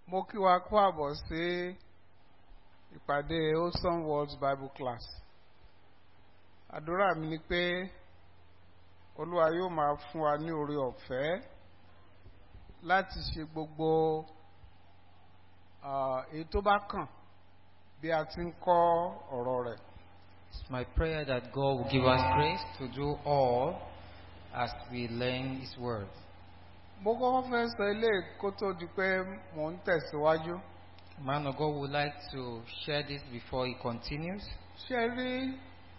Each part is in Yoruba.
mo kí wa kú àbọ̀ sí ìpàdé Wholesome Words Bible Class. Àdúrà mi ni pé Olúwa yóò máa fún wa ní oore ọ̀fẹ́ láti ṣe gbogbo ah, èyí tó bá kàn bí a ti ń kọ́ ọ̀rọ̀ rẹ̀. It's my prayer that God will give us grace to do all as we learn His word. Mo kọ́kọ́ fẹ́ sọ ilé kó tó di pé mò ń tẹ̀síwájú. Man of God would like to share this before he continues. Ṣé ẹ rí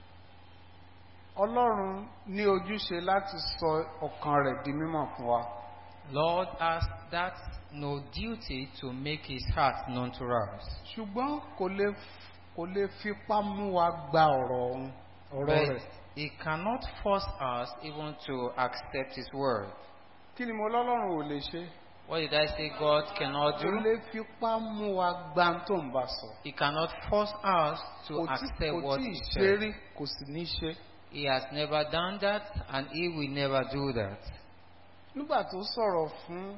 Ọlọ́run ní ojúṣe láti sọ ọkàn rẹ̀ di mímọ̀ fún wa. Lord has that no duty to make his heart known to us. ṣùgbọ́n kò lè kò lè fipá mú wa gba ọ̀rọ̀ ọ̀hún ọ̀rọ̀ But rẹ̀. he cannot force us even to accept his word. kí ni mo lọ́lọ́run ò lè ṣe? What did I say God cannot kò do? lè fipá mú wa gba ohun tó ń bá sọ. He cannot force us to kò tí accept kò what tí he ì ṣe said. rí kò sì ní ṣe. He has never done that and he will never do that. nígbà tó sọ̀rọ̀ fún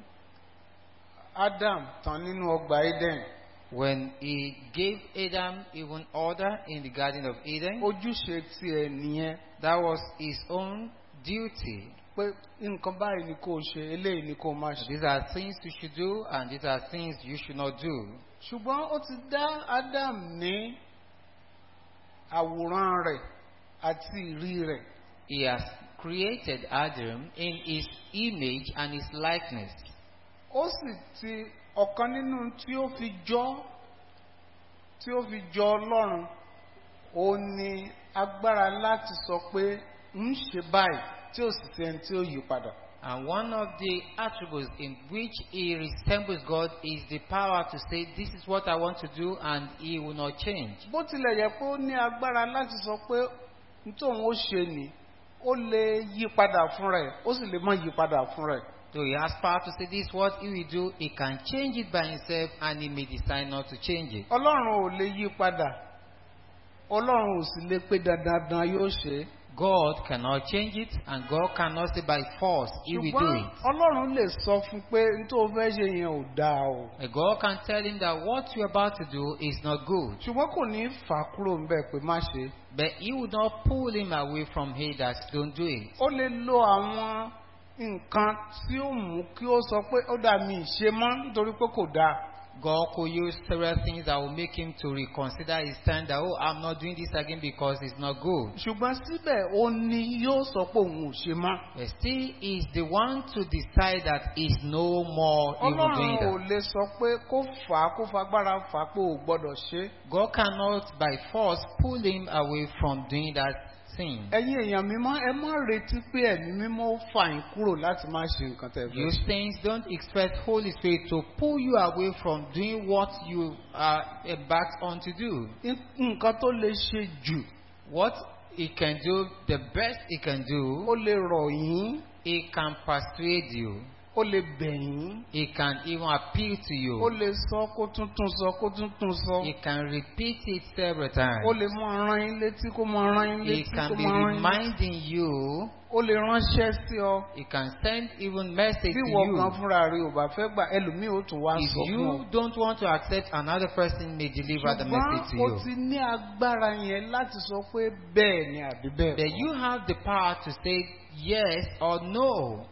Adam tán nínú ọgbà Eden When he gave Adam even order in the Garden of Eden, ojúṣe tiẹ̀ nìyẹn that was his own duty. pé nǹkan báyìí ni kò ṣe eléyìí ni kò má ṣe. These are things you should do and these are things you should not do. ṣùgbọ́n ó ti dá Adam ní àwòrán rẹ̀ àti ìrí rẹ̀. He has created Adam in his image and his likeness. ó sì ti ọ̀kan nínú tí ó fi jọ tí ó fi jọ ọlọ́run ó ní agbára láti sọ pé ń ṣe báyìí tí ó sì fi ẹni tí ó yí padà. And one of the attributes in which he resembles God is the power to say, This is what I want to do, and he will not change. bó tilẹ̀ yẹ pé ó ní agbára láti sọ pé nítorí ó ṣe ni ó lè yí padà fúnra ẹ̀ ó sì lè má yí padà fúnra ẹ̀. So he has power to say, This is what he will do. He can change it by himself, and he may decide not to change it. ọlọ́run ò lè yí padà ọlọ́run ò sì lè pé dandan yóò ṣe é. God cannot change it, and God cannot say by force he will do ṣùgbọ́n it. ọlọ́run lè sọ fún un pé nítorí fẹ́ ṣe yẹn ò dáa o. And God can tell him that what you're about to do is not good. ṣùgbọ́n kò ní fà á kúrò ńbẹ̀ pé má ṣe. But he would not pull him away from it that don't do it. ó lè lo àwọn nǹkan tí ó mú kí ó sọ pé ó dà mí ṣe mọ́ nítorí pé kò dáa. God could use several things that will make him to reconsider his stand that, oh, I'm not doing this again because it's not good. ṣùgbọ́n síbẹ̀ ó ní yóò sọ pé òun ò ṣe mọ́. But still, he's the one to decide that he's no more even doing ọlọ́run ò that. lè sọ pé kó fà á kó fagbára fà á pé ò gbọ́dọ̀ ṣe. God cannot by force pull him away from doing that thing. ẹ̀yin èèyàn mímọ́ ẹ má retí pé ẹ̀mí mímọ́ ó fà yín kúrò láti má ṣe nǹkan tẹ̀ fẹ́ You ṣe. saints don't expect Holy Spirit to pull you away from doing what you are embarked on to do. nǹkan tó lè ṣe jù What he can do, the best he can ó do, lè rọ̀ yín he can persuade you. ó lè bẹ̀ yín He can even appeal to ó you. lè sọ kó tún tún sọ kó tún tún sọ. He can repeat it several ó times. lè mọ rán yín létí kó mọ rán yín He létí kó can be mọ rán yín létí. reminding you. ó lè ránṣẹ́ sí ọ He can send even message bí to ìwọ gan you. fúnra rẹ ò bá fẹ́ gbà ẹlòmíì ó tún wá If sọ fún you ọ. don't want to accept, another person may deliver the message to ṣùgbọ́n ó you. ti ní agbára yẹn láti sọ pé bẹ́ẹ̀ ni àbí bẹ́ẹ̀ But kọ́. you have the power to say yes or no.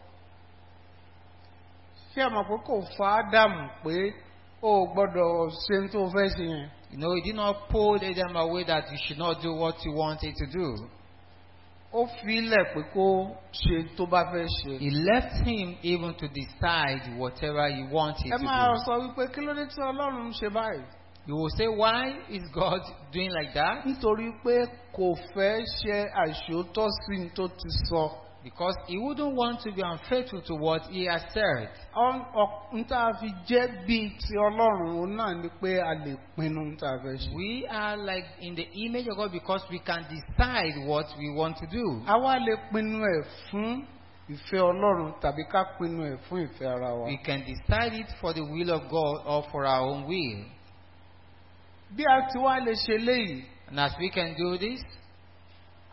ṣé ẹ mọ̀ pé kò fa ádámù pé ó gbọ́dọ̀ ṣe ohun tó fẹ́ ṣe yẹn. You know, he did not pull Adam away that you should not do what you wanted to do. ó fi ilẹ̀ pé kó ṣe tó bá fẹ́ ṣe. He left him even to decide whatever he wanted ẹ to máa do. sọ wípé kí ló dé tí ọlọ́run ń ṣe báyìí. You will say, why is God doing like that? nítorí pé kò fẹ́ ṣe àìṣòótọ́ sí ní tó ti sọ. Because he wouldn't want to be unfaithful to what he has said. n tá a fi jẹ́ bíi ti ọlọ́run òun náà ni pé a lè pinnu n tá a fẹ́ ṣe. We are like in the image of God because we can decide what we want to do. a wá lè pinnu ẹ̀ fún ìfẹ́ ọlọ́run tàbí ká pinnu ẹ̀ fún ìfẹ́ ara wa. We can decide it for the will of God or for our own will. bí a ti wá lè ṣe léyìí And as we can do this,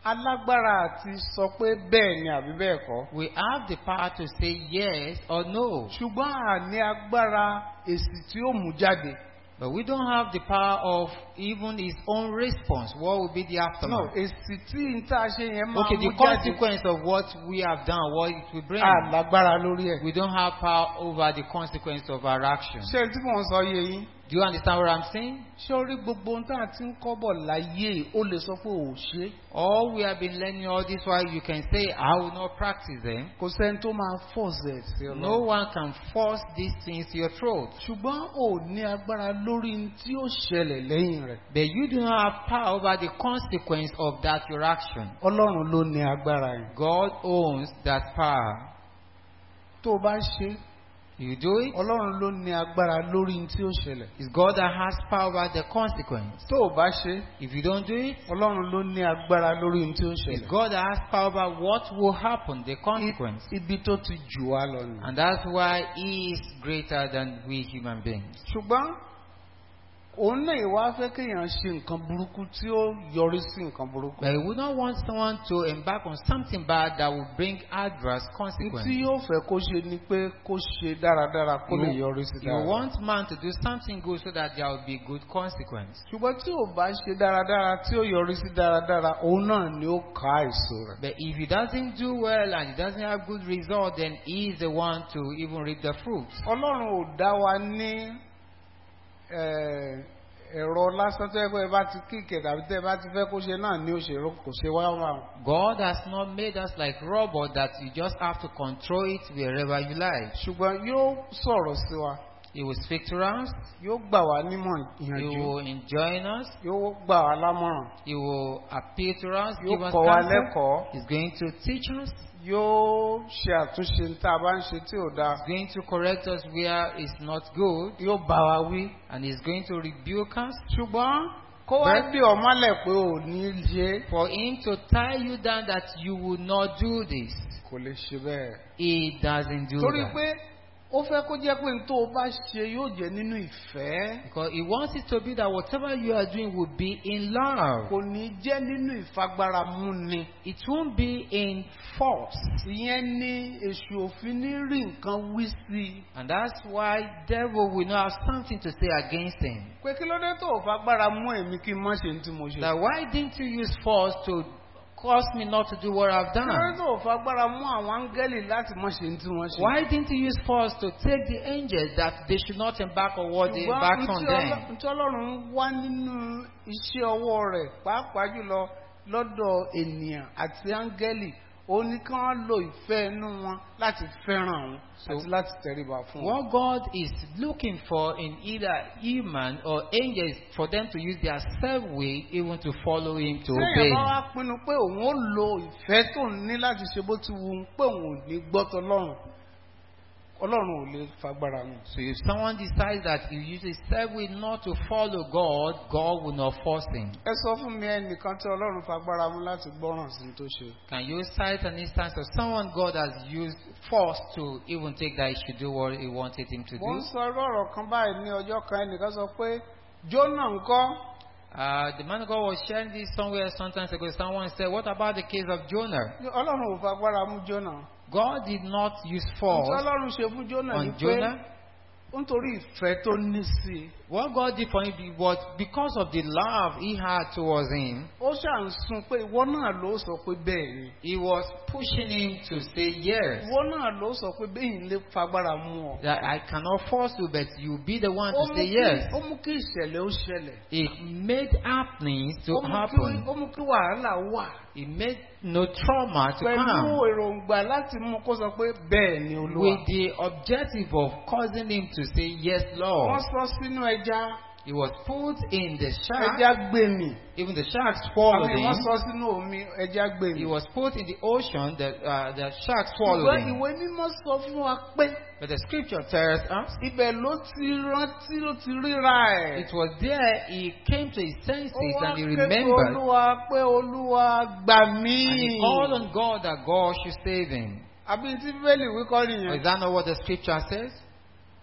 alágbára àti sọ pé bẹ́ẹ̀ ni àbí bẹ́ẹ̀ kọ́. We have the power to say yes or no, ṣùgbọ́n a ní agbára èsì tí ó mú jáde. but we don't have the power of even his own response. What will be the no aftermath? èsì tí n tá a ṣe yẹn máa Okay, mú the jáde. consequence of what we have done, what it will bring. a lágbára lórí ẹ̀. We don't have power over the consequence of our action. ṣé tí mò ń sọ yé yín. Do you understand what I'm saying? ṣé orí gbogbo ohun tá a ti ń kọ́ bọ̀ láyé ó lè sọ pé ò ṣe. All we have been learning all this while, you can say, I will not practice them. kò sẹ́ni tó máa force ẹ̀ sí ọ No one can force these things to your throat. ṣùgbọ́n ò ní agbára lórí ohun tí ó ṣẹlẹ̀ lẹ́yìn rẹ̀. But you do not have power over the consequence of that your action. ọlọ́run ló ní agbára yẹn. God owns that power. tó o bá ṣe You do it. ọlọ́run ló ní agbára lórí ohun tí ó ṣẹlẹ̀. It's God that has power over the consequence. tó o bá ṣe If you don't do it, ọlọ́run ló ní agbára lórí ohun tí ó it's ṣẹlẹ̀. God that has power over what will happen, the consequence. ibi tó ti jù wá lọ nù. And that's why He is greater than we human beings. ṣùgbọ́n òun náà ìwà fẹ́ kéèyàn ṣe nǹkan burúkú tí ó yọrí sí nǹkan burúkú. But He would not want someone to embark on something bad that will bring adverse tí consequences. yóò fẹ́ kó ṣe ni pé kó ṣe dáradára kó lè yọrí sí You dáradára. want man to do something good so that there will be good consequence. ṣùgbọ́n tí ò bá ṣe dáradára tí ó yọrí sí dáradára òun náà ni ó ká èso rẹ̀. But if he doesn't do well and he doesn't have good result, then he is the one to even reap the fruits. ọlọ́run ò dá wa ní eh, ẹ̀rọ lásán tó yẹ pé ẹ bá ti kíkẹ̀ tàbí tẹ́ ẹ bá ti fẹ́ kó ṣe náà ni ó ṣe ró- kò ṣe wá wà. God has not made us like robots that you just have to control it wherever you like. ṣùgbọ́n yóò sọ̀rọ̀ sí wa He will speak to us. yóò gbà wá nímọ̀ He ìyànjú will enjoin us. yóò gbà wá lámọ̀ràn He will appeal to us. Give yóò us kọ́ wa counsel. lẹ́kọ̀ọ́ He's going to teach us. yóò ṣe àtúnṣe ní tá a bá ń ṣe tí ò dáa He's going to correct us where it's not good. yóò bá wa wí. And he's going to rebuke us. ṣùgbọ́n kó wá Bẹ́ẹ̀- dé ọmọlẹ̀ pé ò ní ṣe For him to tie you down that you will not do this. kò lè ṣe bẹ́ẹ̀. He doesn't do torí that. pé ó fẹ́ kó jẹ́ pé n tó o bá ṣe yóò jẹ́ nínú ìfẹ́ Because he wants it to be that whatever you are doing will be in love. kò ní jẹ́ nínú ìfagbára múni. It won't be in force. ìyẹn ní èṣù òfin ní rí nǹkan wí sí i. And that's why devil will not have something to say against him. pé kí ló dé tó o fagbára mú èmi kí n má ṣe ní tí mo ṣe. That why didn't you use force to cause me not to do what I've kí ló dé done? tó o fagbára mú àwọn áńgẹ́lì láti má ṣe ní tí wọ́n ṣe. Why didn't you use force to take the angels that they should not embark on what they embarked on them? ntí ọlọ́run wá nínú iṣẹ́ ọwọ́ rẹ̀ pàápàá jùlọ lọ́dọ̀ ènìyàn àti áńgẹ́lì ó ní kí wọ́n lo ìfẹ́ inú wọn láti fẹ́ràn òun So- àti láti tẹríba fún wọn. What God is looking for in either human or angels for them to use their self will even to follow him to obey sẹ́yìn bá him. wá pinnu pé òun ó lo ìfẹ́ tó ń ní láti ṣe bó ti wù ú pé òun ò ní gbọ́ tọlọ́run ọlọ́run ò lè fagbára mi. So if someone decides that he uses self will not to follow God, God will not force him. ẹ sọ fún mi ẹnìkan tí ọlọ́run fagbára mú láti gbọ́ràn sí ní tó ṣe. Can you cite an instance of someone God has used force to even take that he should do what he wanted him to mo ń do? sọ irú ọ̀rọ̀ kan báyìí ní ọjọ́ kan ẹnìkan sọ pé jóná ńkọ́ Uh, the man of God was sharing this somewhere sometimes ago. Someone said, What about the case of Jonah? ọlọ́run ò fagbára mú jóná. God did not use Ohun tí force ọlọ́run ṣe fún jóná ni on pé Jonah. nítorí ìfẹ́ tó ní sí i What God did for him was because of the love he had towards him, ó ṣà ń sun pé ìwọ náà ló sọ pé bẹ́ẹ̀ ni he was pushing him to say yes. ìwọ náà ló sọ pé bẹ́ẹ̀ ni lè fagbára mú ọ. That I cannot force you, but you be the one ó to mú say kí yes. ó mú kí ìṣẹ̀lẹ̀ ó ṣẹlẹ̀. It made happenings to ó mú kí happen. ó mú kí wàhálà wà. It made no trauma to pẹ̀lú come. èròǹgbà láti mú kó sọ pé bẹ́ẹ̀ ni olúwa. With the objective of causing him to say yes, wọ́n Lord. sọ sínú ẹja He was put in the shark. ẹja gbé mi. Even the sharks swallowed àmì wọ́n him. sọ sínú omi ẹja gbé mi. He was put in the ocean. The, uh, the shark swallowed ṣùgbọ́n him. ìwé mímọ́ sọ fún wa pé But the scripture tells us ibẹ̀ ló ti rántí ló ti ríra ẹ̀. it was there he came to his senses ó wá and he ké pe remembered. olúwa pé olúwa gbà mí. And he called on God that God should save him. àbí tí bíbélì wí kọ́ Or nìyẹn. is that not what the scripture says?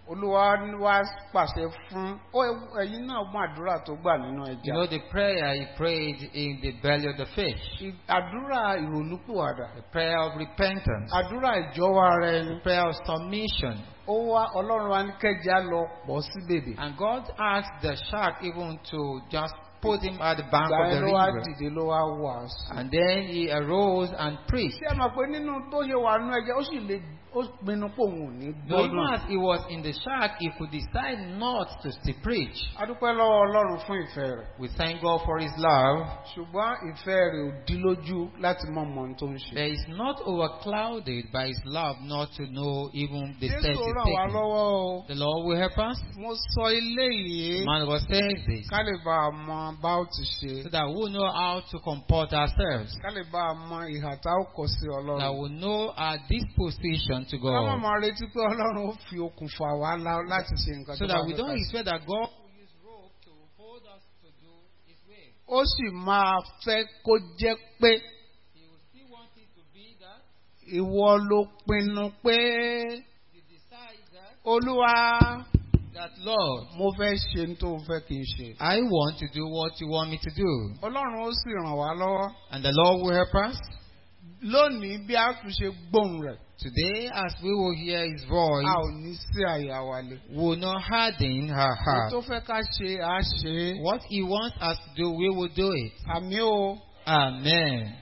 olúwa wá pàṣẹ fún ó ẹ̀yin náà mú àdúrà tó gbà nínú You ẹja know the prayer he prayed in the belly of the fish. I- àdúrà ìrònúpìwàdà The prayer of repentance. àdúrà ìjọwọ́ ara ẹni The prayer of submission. ó wá ọlọ́run wa ní kẹjà lọ pọ̀ sí bèbè And God asked the shark even to just put him at the bank ìgbà of the yẹn ló wá river. dìde ló wá wàásù. And then he arose and preached. ṣé ẹ mọ̀ pé nínú tó yẹ wà nú ẹja ó sì lè ó pinnu pé òun ò ní Though even gbọ́dọ̀. as he was in the shark, he could decide not to still preach. adúpẹ́ lọ́wọ́ ọlọ́run fún ìfẹ́ rẹ̀ We thank God for his love. ṣùgbọ́n ìfẹ́ rẹ̀ ò dí lójú láti mọ̀ mọ̀ ohun tó ń ṣe. There is not overclouded by his love not to know even the steps jésù he's ràn wá taking. lọ́wọ́ o. The Lord will help us. mo sọ ilé yìí Man was saying this ká lè bá a mọ bá ó ti ṣe so that we know how to comport ourselves, ká lè bá a mọ ìhà tá ó kọ sí that ọlọ́run. we know our disposition to ká má God, máa retí pé ọlọ́run ó fi okùn fà wá lá- láti ṣe nǹkan so tó bá that we fẹ́ don't ká ṣe. expect that God will use rope to hold us to do His will. ó sì máa fẹ́ kó jẹ́ pé He will still want it to be that ìwọ ló pinnu pé you decide that olúwa that Lord, mo fẹ́ ṣe ní tó o fẹ́ kí n ṣe. I want to do what you want me to do, ọlọ́run ó sì ràn wá lọ́wọ́ and the Lord will help us. lónìí bí a tún ṣe gbóhùn rẹ̀ Today, as we will hear His a voice, ò ní sí àyà wa lé. we will not harden our ohun heart. tó fẹ́ ká ṣe à á ṣe é. What He wants us to do, we will do it. àmì o Amen.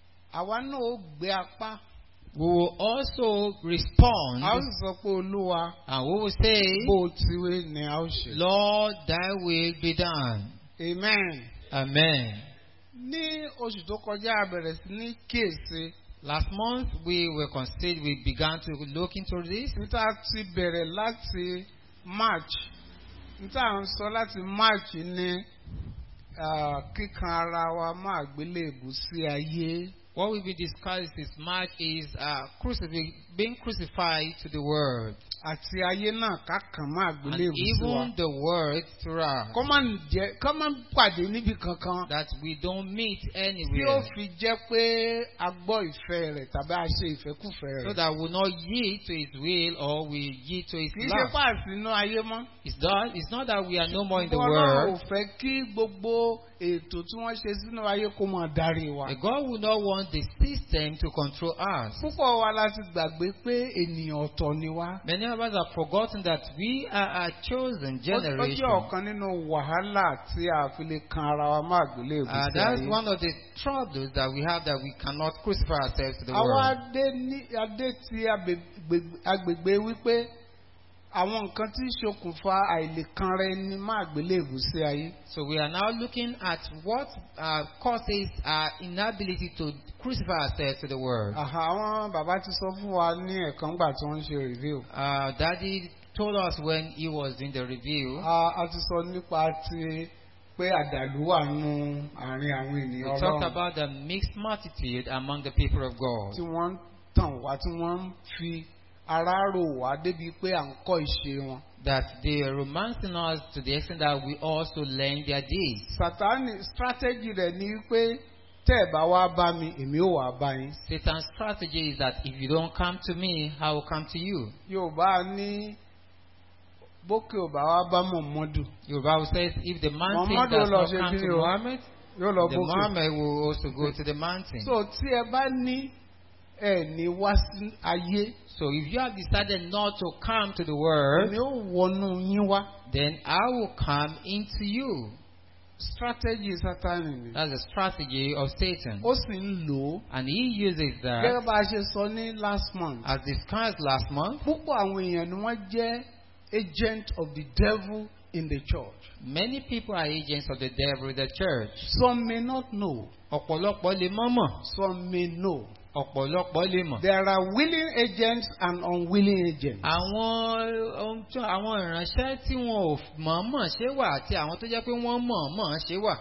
àwa náà ó gbé apá We will also respond a ó sì sọ pé olúwa and we will say, bó o ti wé ni a ó ṣe. Lord, thy will be done. amen. Amen. ní oṣù tó kọjá a bẹ̀rẹ̀ sí ní kíyèsí Last month we were considered, we began to look into this. níta ti bẹ̀rẹ̀ láti march níta à ń sọ láti march ní ah, kíkan ara wa má àgbélébù sí ayé What we've been discussing this March is uh, crucif- being crucified to the world àti ayé náà ká kàn má and àgbélébù sí wa. even the world throughout. kọ́ máa ń jẹ́ kọ́ máa ń pàdé níbi kankan That we don't meet tí ó anywhere. fi jẹ́ pé a gbọ́ ìfẹ́ rẹ̀ tàbí a ṣe ìfẹ́kùfẹ́ So rẹ̀. that we not yield to his will or we yield to his kì í ṣe love. pàṣẹ inú ayé mọ́. It's not, it's not that we are no more in the Ọlọ́run ò world. fẹ́ kí gbogbo ètò tí wọ́n ṣe sínú ayé kó máa darí wa. But God will not want the system to control us. Púpọ̀ wa láti gbàgbé pé ènìyàn ọ̀tọ̀ ni wá. Many of us have forgotten that we are a chosen Ó ó jẹ́ generation. ọ̀kan nínú wàhálà tí a fi lè kan ara wa má gbélé Uh, ìbùsí that's ayé. one of the troubles that we have that we cannot crucify ourselves to the Àwọn world. adé ní adé ti agbègbè- agbègbè wípé àwọn nǹkan tí ń ṣokùnfà àìlèkanra ẹni má gbélé ìbùsí ayé. So we are now looking at what uh, causes our inability to crucify ourselves to the world. Àhà, Àwọn bàbá ti sọ fún wa ní ẹ̀kan gbà tí wọ́n ń ṣe review. Uh, Daddy told us when he was in the review, A a ti sọ nípa ti pé àdàlú wà nù àárín àwọn we ènìyàn talked ọlọ́run about the mixed multitude among the people of tí God. wọ́n ń tàn wá tí wọ́n ń fi ara rò wá débi pé à ń kọ́ ìṣe wọn. That they are romancing us to the extent that we also learn their deeds. Sàtánì strategy rẹ̀ ni pé tẹ́ ẹ̀ bá wá bá mi èmi ò wá bá yín. Satan's strategy is that if you don't come to me, I will come to you. Yorùbá ní bókè ò bá wá bá Mọ̀mọ́dù Yoruba says if the mountain Muhammad does will not say come to kí ni o? Muhammad, yóò lọ the bókè. Muhammad will also go to the mountain. So tí ẹ bá ní ẹ ní wá sí ayé So if you have decided not to come to the world, èmi ò wọnú yín wá. then I will come into you. Strategy Sátánì ni. That's the strategy of Satan. Ó sì ń lò ó. And he uses Gẹ́gẹ́ that, bá a ṣe sọ ní last month. as discussed last month, Púpọ̀ àwọn èèyàn ni wọ́n jẹ́ agent of the devil in the church. many people are agents of the devil in the church. Some may not know. Ọ̀pọ̀lọpọ̀ lè mọ̀ mọ̀. Some may know. Ọ̀pọ̀lọpọ̀ lè mọ̀. There are willing agents and unwilling agents. Àwọn ohun tí àwọn ìránṣẹ́ tí wọn ò mọ̀ọ́mọ̀ ṣe wà àti àwọn tó jẹ́ pé wọ́n mọ̀ọ́mọ̀ ṣe wà.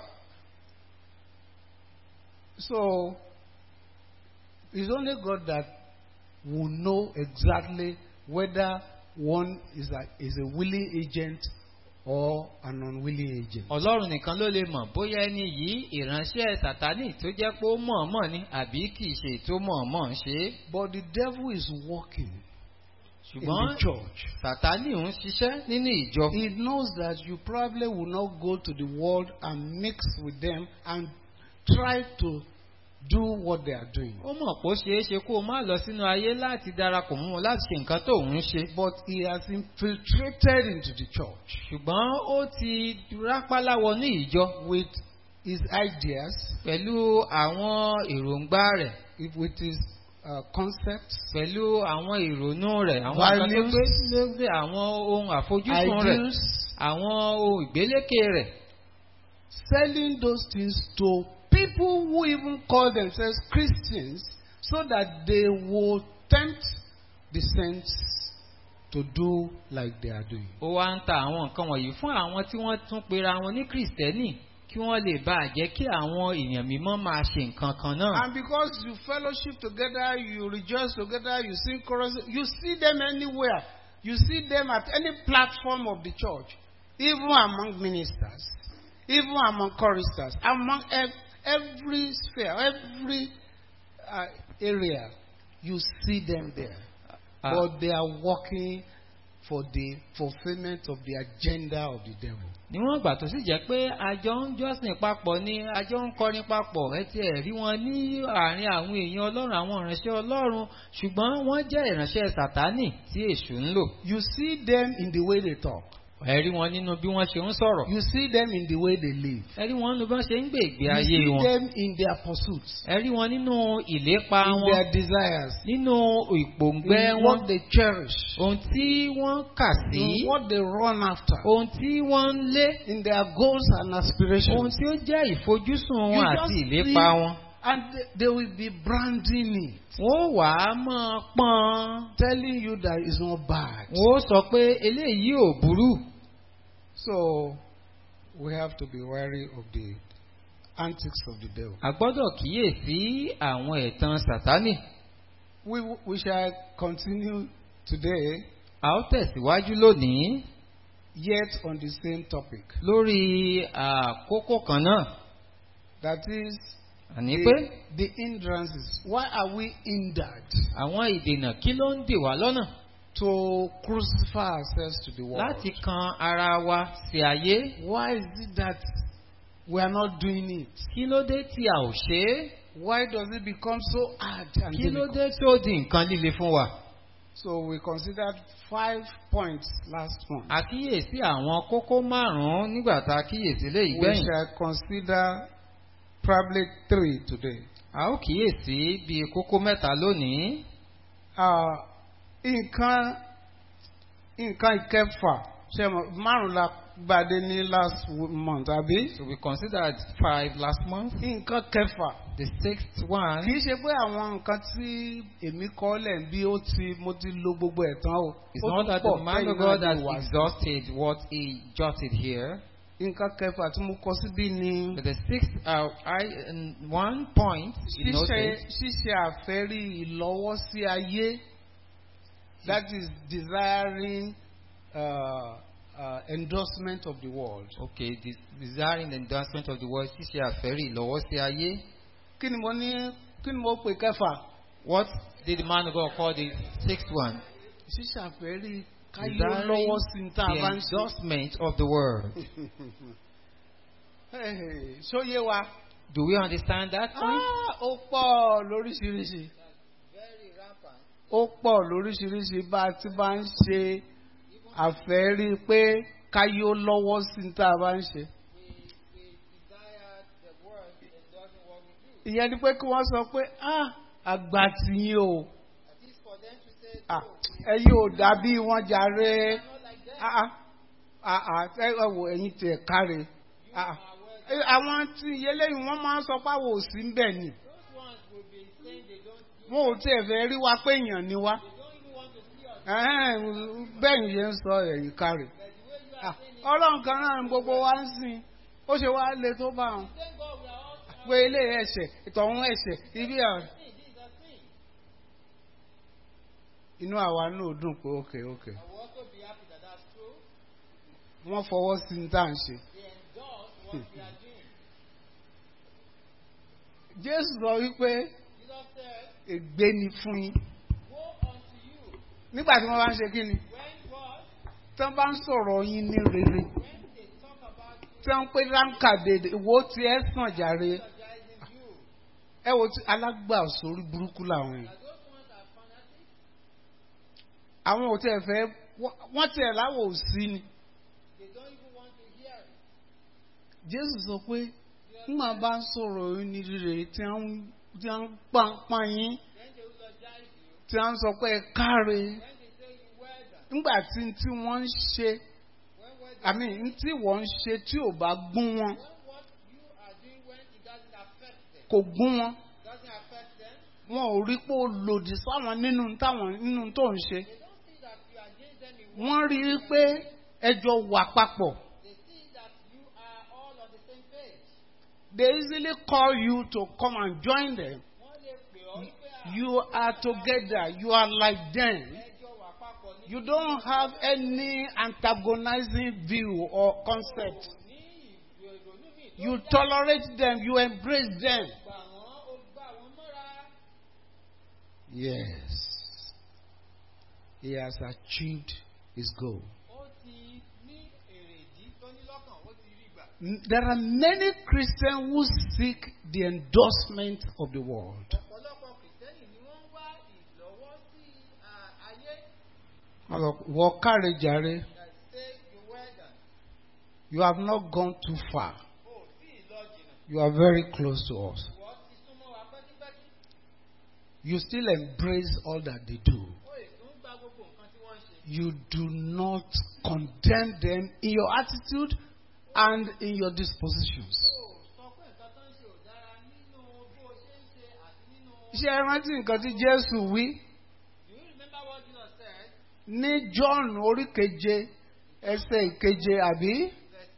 So, it's only God that will know exactly whether one is a, is a willing agent or an unwilling agent. Ọlọ́run nìkan ló lè mọ̀ bóyá ẹni yìí ìránṣẹ́ sàtánì tó jẹ́ pé ó mọ̀ọ́mọ̀ ni àbí kì í ṣe tó mọ̀ọ́mọ̀ ṣe é. But the devil is working. in ṣùgbọ́n the church. sàtánì ń ṣiṣẹ́ nínú ìjọ. He knows that you probably will not go to the world and mix with them and try to do what they are doing. ó mọ̀ pé ó ṣeé ṣe kó o má lọ sínú ayé láti darapọ̀ mọ́ wọn láti ṣe nǹkan tó ń ṣe. But he has infiltrated into the church ṣùgbọ́n ó ti rápálá wọnú ìjọ with his ideas, pẹ̀lú àwọn èròǹgbà rẹ̀ if- with his uh, concepts, pẹ̀lú àwọn ìrònú rẹ̀ àwọn nǹkan tó Values. gbé lóde àwọn ohun àfojúsùn rẹ̀ ideals, àwọn ohun ìgbélékè rẹ̀ selling those things to people who even call themselves Christians so that they will tempt the saints to do like they are doing. ó wá ń ta àwọn nǹkan wọ̀nyí fún àwọn tí wọ́n tún pera wọn ní kìrìsìtẹ́nì kí wọ́n lè bá a jẹ́ kí àwọn èèyàn mímọ́ máa ṣe nǹkan kan náà. And because you fellowship together, you rejoice together, you sing choruses, you see them anywhere. You see them at any platform of the church, even among ministers, even among choristers, among ev- every sphere, every uh, area. You see them there. Ah. But they are working for the fulfillment of the agenda of the devil. níwọ̀n ìgbà tó sì jẹ́ pé àjọ ń jọ́sìn papọ̀ ni àjọ ń kọrin papọ̀ ẹ ti ẹ̀ rí wọn ní àárín àwọn èèyàn ọlọ́run àwọn ìránṣẹ́ ọlọ́run ṣùgbọ́n wọ́n jẹ́ ìránṣẹ́ sàtánì tí èṣù ń lò. You see them in the way they talk. ẹ rí wọn nínú bí wọ́n ṣe ń sọ̀rọ̀. You see them in the way they live. ẹ rí wọn nínú bí wọ́n ṣe ń gbé ìgbé You ayé see wọn. them in their pursuits, ẹ rí wọn nínú ìlépa in wọn their desires, nínú ìpòǹgbẹ in wọn what they cherish, ohun tí wọ́n kà sí in what they run after, ohun tí wọ́n ń lé in their goals and ohun aspirations. tí ó jẹ́ ìfojúsùn You wọn just àti see- ìlépa wọn. And they, they will be branding it, wọ́n wà á máa pọ́n telling you that it's not bad. wọ́n sọ pé eléyìí ò burú. So we have to be wary of the antics of the devil. a gbọ́dọ̀ kíyèsí àwọn ẹ̀tàn sàtánì. We, we shall continue today, a ó tẹ̀síwájú lónìí yet on the same topic. lórí àkókò kan náà. That is àní the, pé the hindrances. Why are we hindered àwọn ìdènà kí ló ń dè wá lọ́nà to crucify ourselves to the world? láti kan ara wa sí ayé. Why is it that we are not doing it? kí ló dé tí a ò ṣe é? Why does it become so hard and kí ló difficult? dé tó di nǹkan líle fún wa? So we considered five points last month. a kíyèsí àwọn kókó márùn-ún nígbà tá a kíyèsí léyìí We gbẹ̀yìn. shall consider probably three today. a ó kíyèsí bíi kókó mẹ́ta lónìí. Uh, nǹkan nǹkan ìkẹfà ṣe mọ̀ márùn la gbàdé ní last w- month àbí? So we considered five last month. nǹkan kẹfà The sixth kì one í ṣe pé àwọn nǹkan tí èmi kọ́ lẹ̀ ń bí ó ti mo ti lo gbogbo ẹ̀ tán o. is Ó not tún that pọ̀ the man tẹ́yìn of God náà has lè wá sí. exhausted what he jotted here. nǹkan kẹfà tí mo kọ síbí ni But the sixth uh, I, and one point you ṣíṣe noted ṣíṣe àfẹ́rí ìlọ́wọ́sí ayé that is desiring uh, uh, endorsement of the world. okay de- desiring the endorsement of the world ṣíṣe àfẹ́rí ìlọ́wọ́ sí ayé. kí ni mo ní kí ni mo pè kẹfà What did the man of God call the sixth one? ṣíṣe àfẹ́rí káyé Desiring lọ́wọ́ sí ní tá a the bá ń ṣe. endorsement of the world. Hey, ṣóyé wa. Do we understand that point? Ah, ó pọ̀ lóríṣiríṣi. ó pọ̀ lóríṣiríṣi bá a ti bá ń ṣe àfẹ́rí pé káyé ó lọ́wọ́ sí ní tá a bá ń ṣe. ìyẹn ni pé kí wọ́n sọ pé ah àgbà tí yín o ah ẹ̀yin ò dàbí wọn jàre ah ah ah ah ẹ ẹ wò ẹ̀yin tẹ̀ káre ah ah Eh, àwọn tí eléyìí wọ́n máa ń sọ pé àwọn ò sí ń bẹ̀ ni wọn ò tiẹ̀ fẹ́ rí wa pé èèyàn ni wá Ẹ̀hẹ́n, bẹ́ẹ̀ ni yẹn ń sọ ẹ̀yìn káre Ah, ọlọ́run kan náà ni gbogbo wa ń sìn ó ṣe wá le tó bá wọn pé ilé ẹ̀ṣẹ̀ ìtọ̀hún ẹ̀ṣẹ̀ ibi àwọn. inú àwa náà dùn pé ókè ókè wọ́n fọwọ́ sí ní tá à ń ṣe. Jésù sọ wípé ègbé ni fún yín nígbà tí wọ́n bá ń ṣe kí ni tí wọ́n bá ń sọ̀rọ̀ yín ní rere tí wọ́n ń pè ránkà dèdè wo ti ẹ̀ sàn jàre ẹ wo ti alágbà sórí burúkú làwọn yìí àwọn ò tẹ̀ fẹ́ wọ́n tiẹ̀ láwọ̀ ò sí ni Jésù sọ pé nígbà bá ń sọ̀rọ̀ yín ní rere tí wọ́n tí wọ́n ń pàǹpà yín tí wọ́n ń sọ pé ẹ káre nígbà tí tí wọ́n ń ṣe àmì tí wọ́n ń ṣe tí ò bá gún wọn kò gún wọn wọn ò rí pé ó lòdì sáwọn nínú táwọn nínú tó ń ṣe wọ́n rí i pé ẹjọ́ wà papọ̀. They easily call you to come and join them. You are together. You are like them. You don't have any antagonizing view or concept. You tolerate them. You embrace them. Yes. He has achieved his goal. There are many Christians who seek the endorsement of the world. Wọ́n káre jàre. You have not gone too far. You are very close to us. You still embrace all that they do. You do not condemn them in your attitude and in your dispositions. Ṣé ẹ rántí nǹkan tí Jésù wí? Ní John orí keje ẹsẹ̀ ìkeje àbí?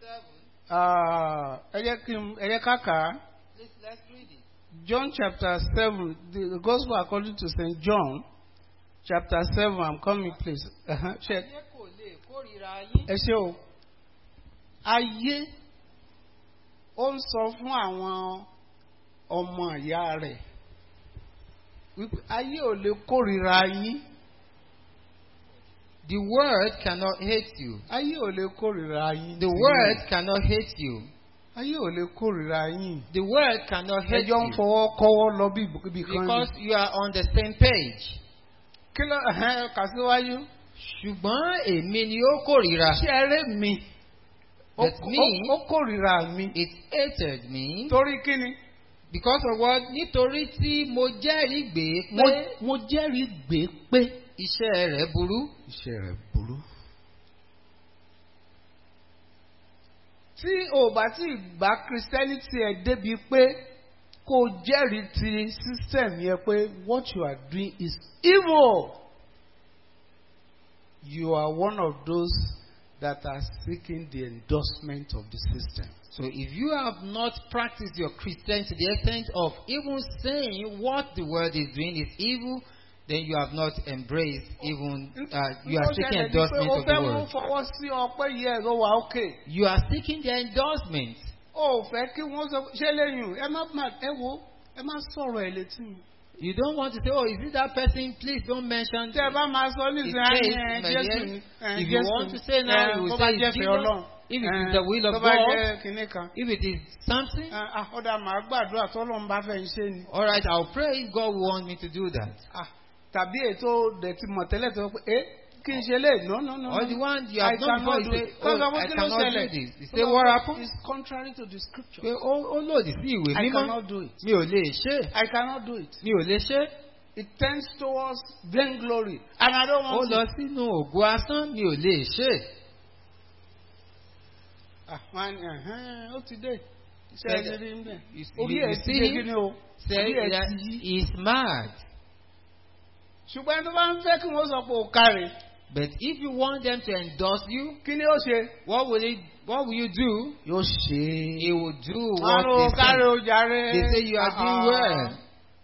Ẹ jẹ́ kí n ẹ jẹ́ ká kà á. John chapter seven the gospel according to St. John chapter seven I'm coming please. Ṣé ẹ ṣe o? ayé ó ń sọ fún àwọn ọmọ ìyá rẹ̀ wípé ayé ò lè kórìíra yín. The world cannot hate you. ayé ò lè kórìíra yín. The world cannot hate you. ayé ò lè kórìíra yín. The world cannot hate ẹjọ́ ń you fọwọ́ kọ́wọ́ lọ bí ibì kan because ni. you are on the same page. kí ló kà síwájú. Ṣùgbọ́n èmi ni ó kórìíra. ṣé eré mi. Ó- That's me. ó- ó kórìíra mi. It hated me torí kí ni. because of what? Nítorí tí mo jẹ́rìí gbé mo pé mo jẹ́rìí gbé pé. iṣẹ́ rẹ̀ burú. iṣẹ́ rẹ̀ burú. tí o bá ti gba christianity ẹ débi pé kó o jẹ́rìí ti system yẹn pé what you are doing is evil. You are one of those that are seeking the endorsement of the system. So if you have not practiced your Christianity to the extent of even saying what the world is doing is evil, then you have not embraced even, uh, you are Ó seeking ṣẹlẹ̀ ní pé endorsement o of the fẹ́ mú world. fọwọ́ sí ọpẹ́ yẹ ẹ̀rọ wa ókè. You are seeking their endorsement. O ò fẹ́ kí wọ́n sọ ṣé lẹ́yìn ẹ má má ẹ wo ẹ má sọ̀rọ̀ ẹ̀ létí mi. You don't want to say, oh, is it that person? Please don't mention Tẹ́ ẹ bá máa sọ his nísìnyí case. ẹ my Jésù dear. ni. ẹ, If you Jésù want ni. to say now, Ẹ, you will tó bá say jẹ́ it's fẹ́ Jesus. Ọlọ́run. If it Ẹ, is the will of tó bá God. jẹ́ kinní kan. If it is something, Ẹ, ah, Ọ̀dà màá gbàdúrà tọ́lọ́run bá fẹ́ ń ṣe ni. all right, I'll pray if God will want me to do that. Ah, Tàbí ètò dẹ̀ ti mọ̀ tẹ́lẹ̀ tó pé ẹ́ kí n ṣe lè no no no. Or no. the one you I have done before, cannot you do say, it. oh, Kọ́sọ̀ I kí ló cannot do ṣẹlẹ̀? this. You say, what happened? It's contrary to the scripture. Pé ó ó lòdì sí ìwé I mímọ́. cannot do it. Mi ò lè ṣe. é. I cannot do it. Mi ò lè ṣe. é. It tends towards vainglory. And I don't Ó want lọ to. sínú ògo asán. Mi ò lè ṣe. é. Ah, wọ́n á ní, ẹ̀hẹ́n, ó ti dé. Ṣé Said- ẹ rí ń bẹ̀? You see- Orí you ẹ̀ ti see dé him? kí ni o? Say Orí ẹ̀ that ti yí. he is mad. Ṣùgbọ́n ẹni tó bá ń fẹ́ kí wọ́n sọ pé o káre, But if you want them to endorse you, kí ni ó ṣe? what will it? What will you do? Yóò ṣe He will do Wọ́n what á o they káre say. o jàre. They say you are Ah, doing well.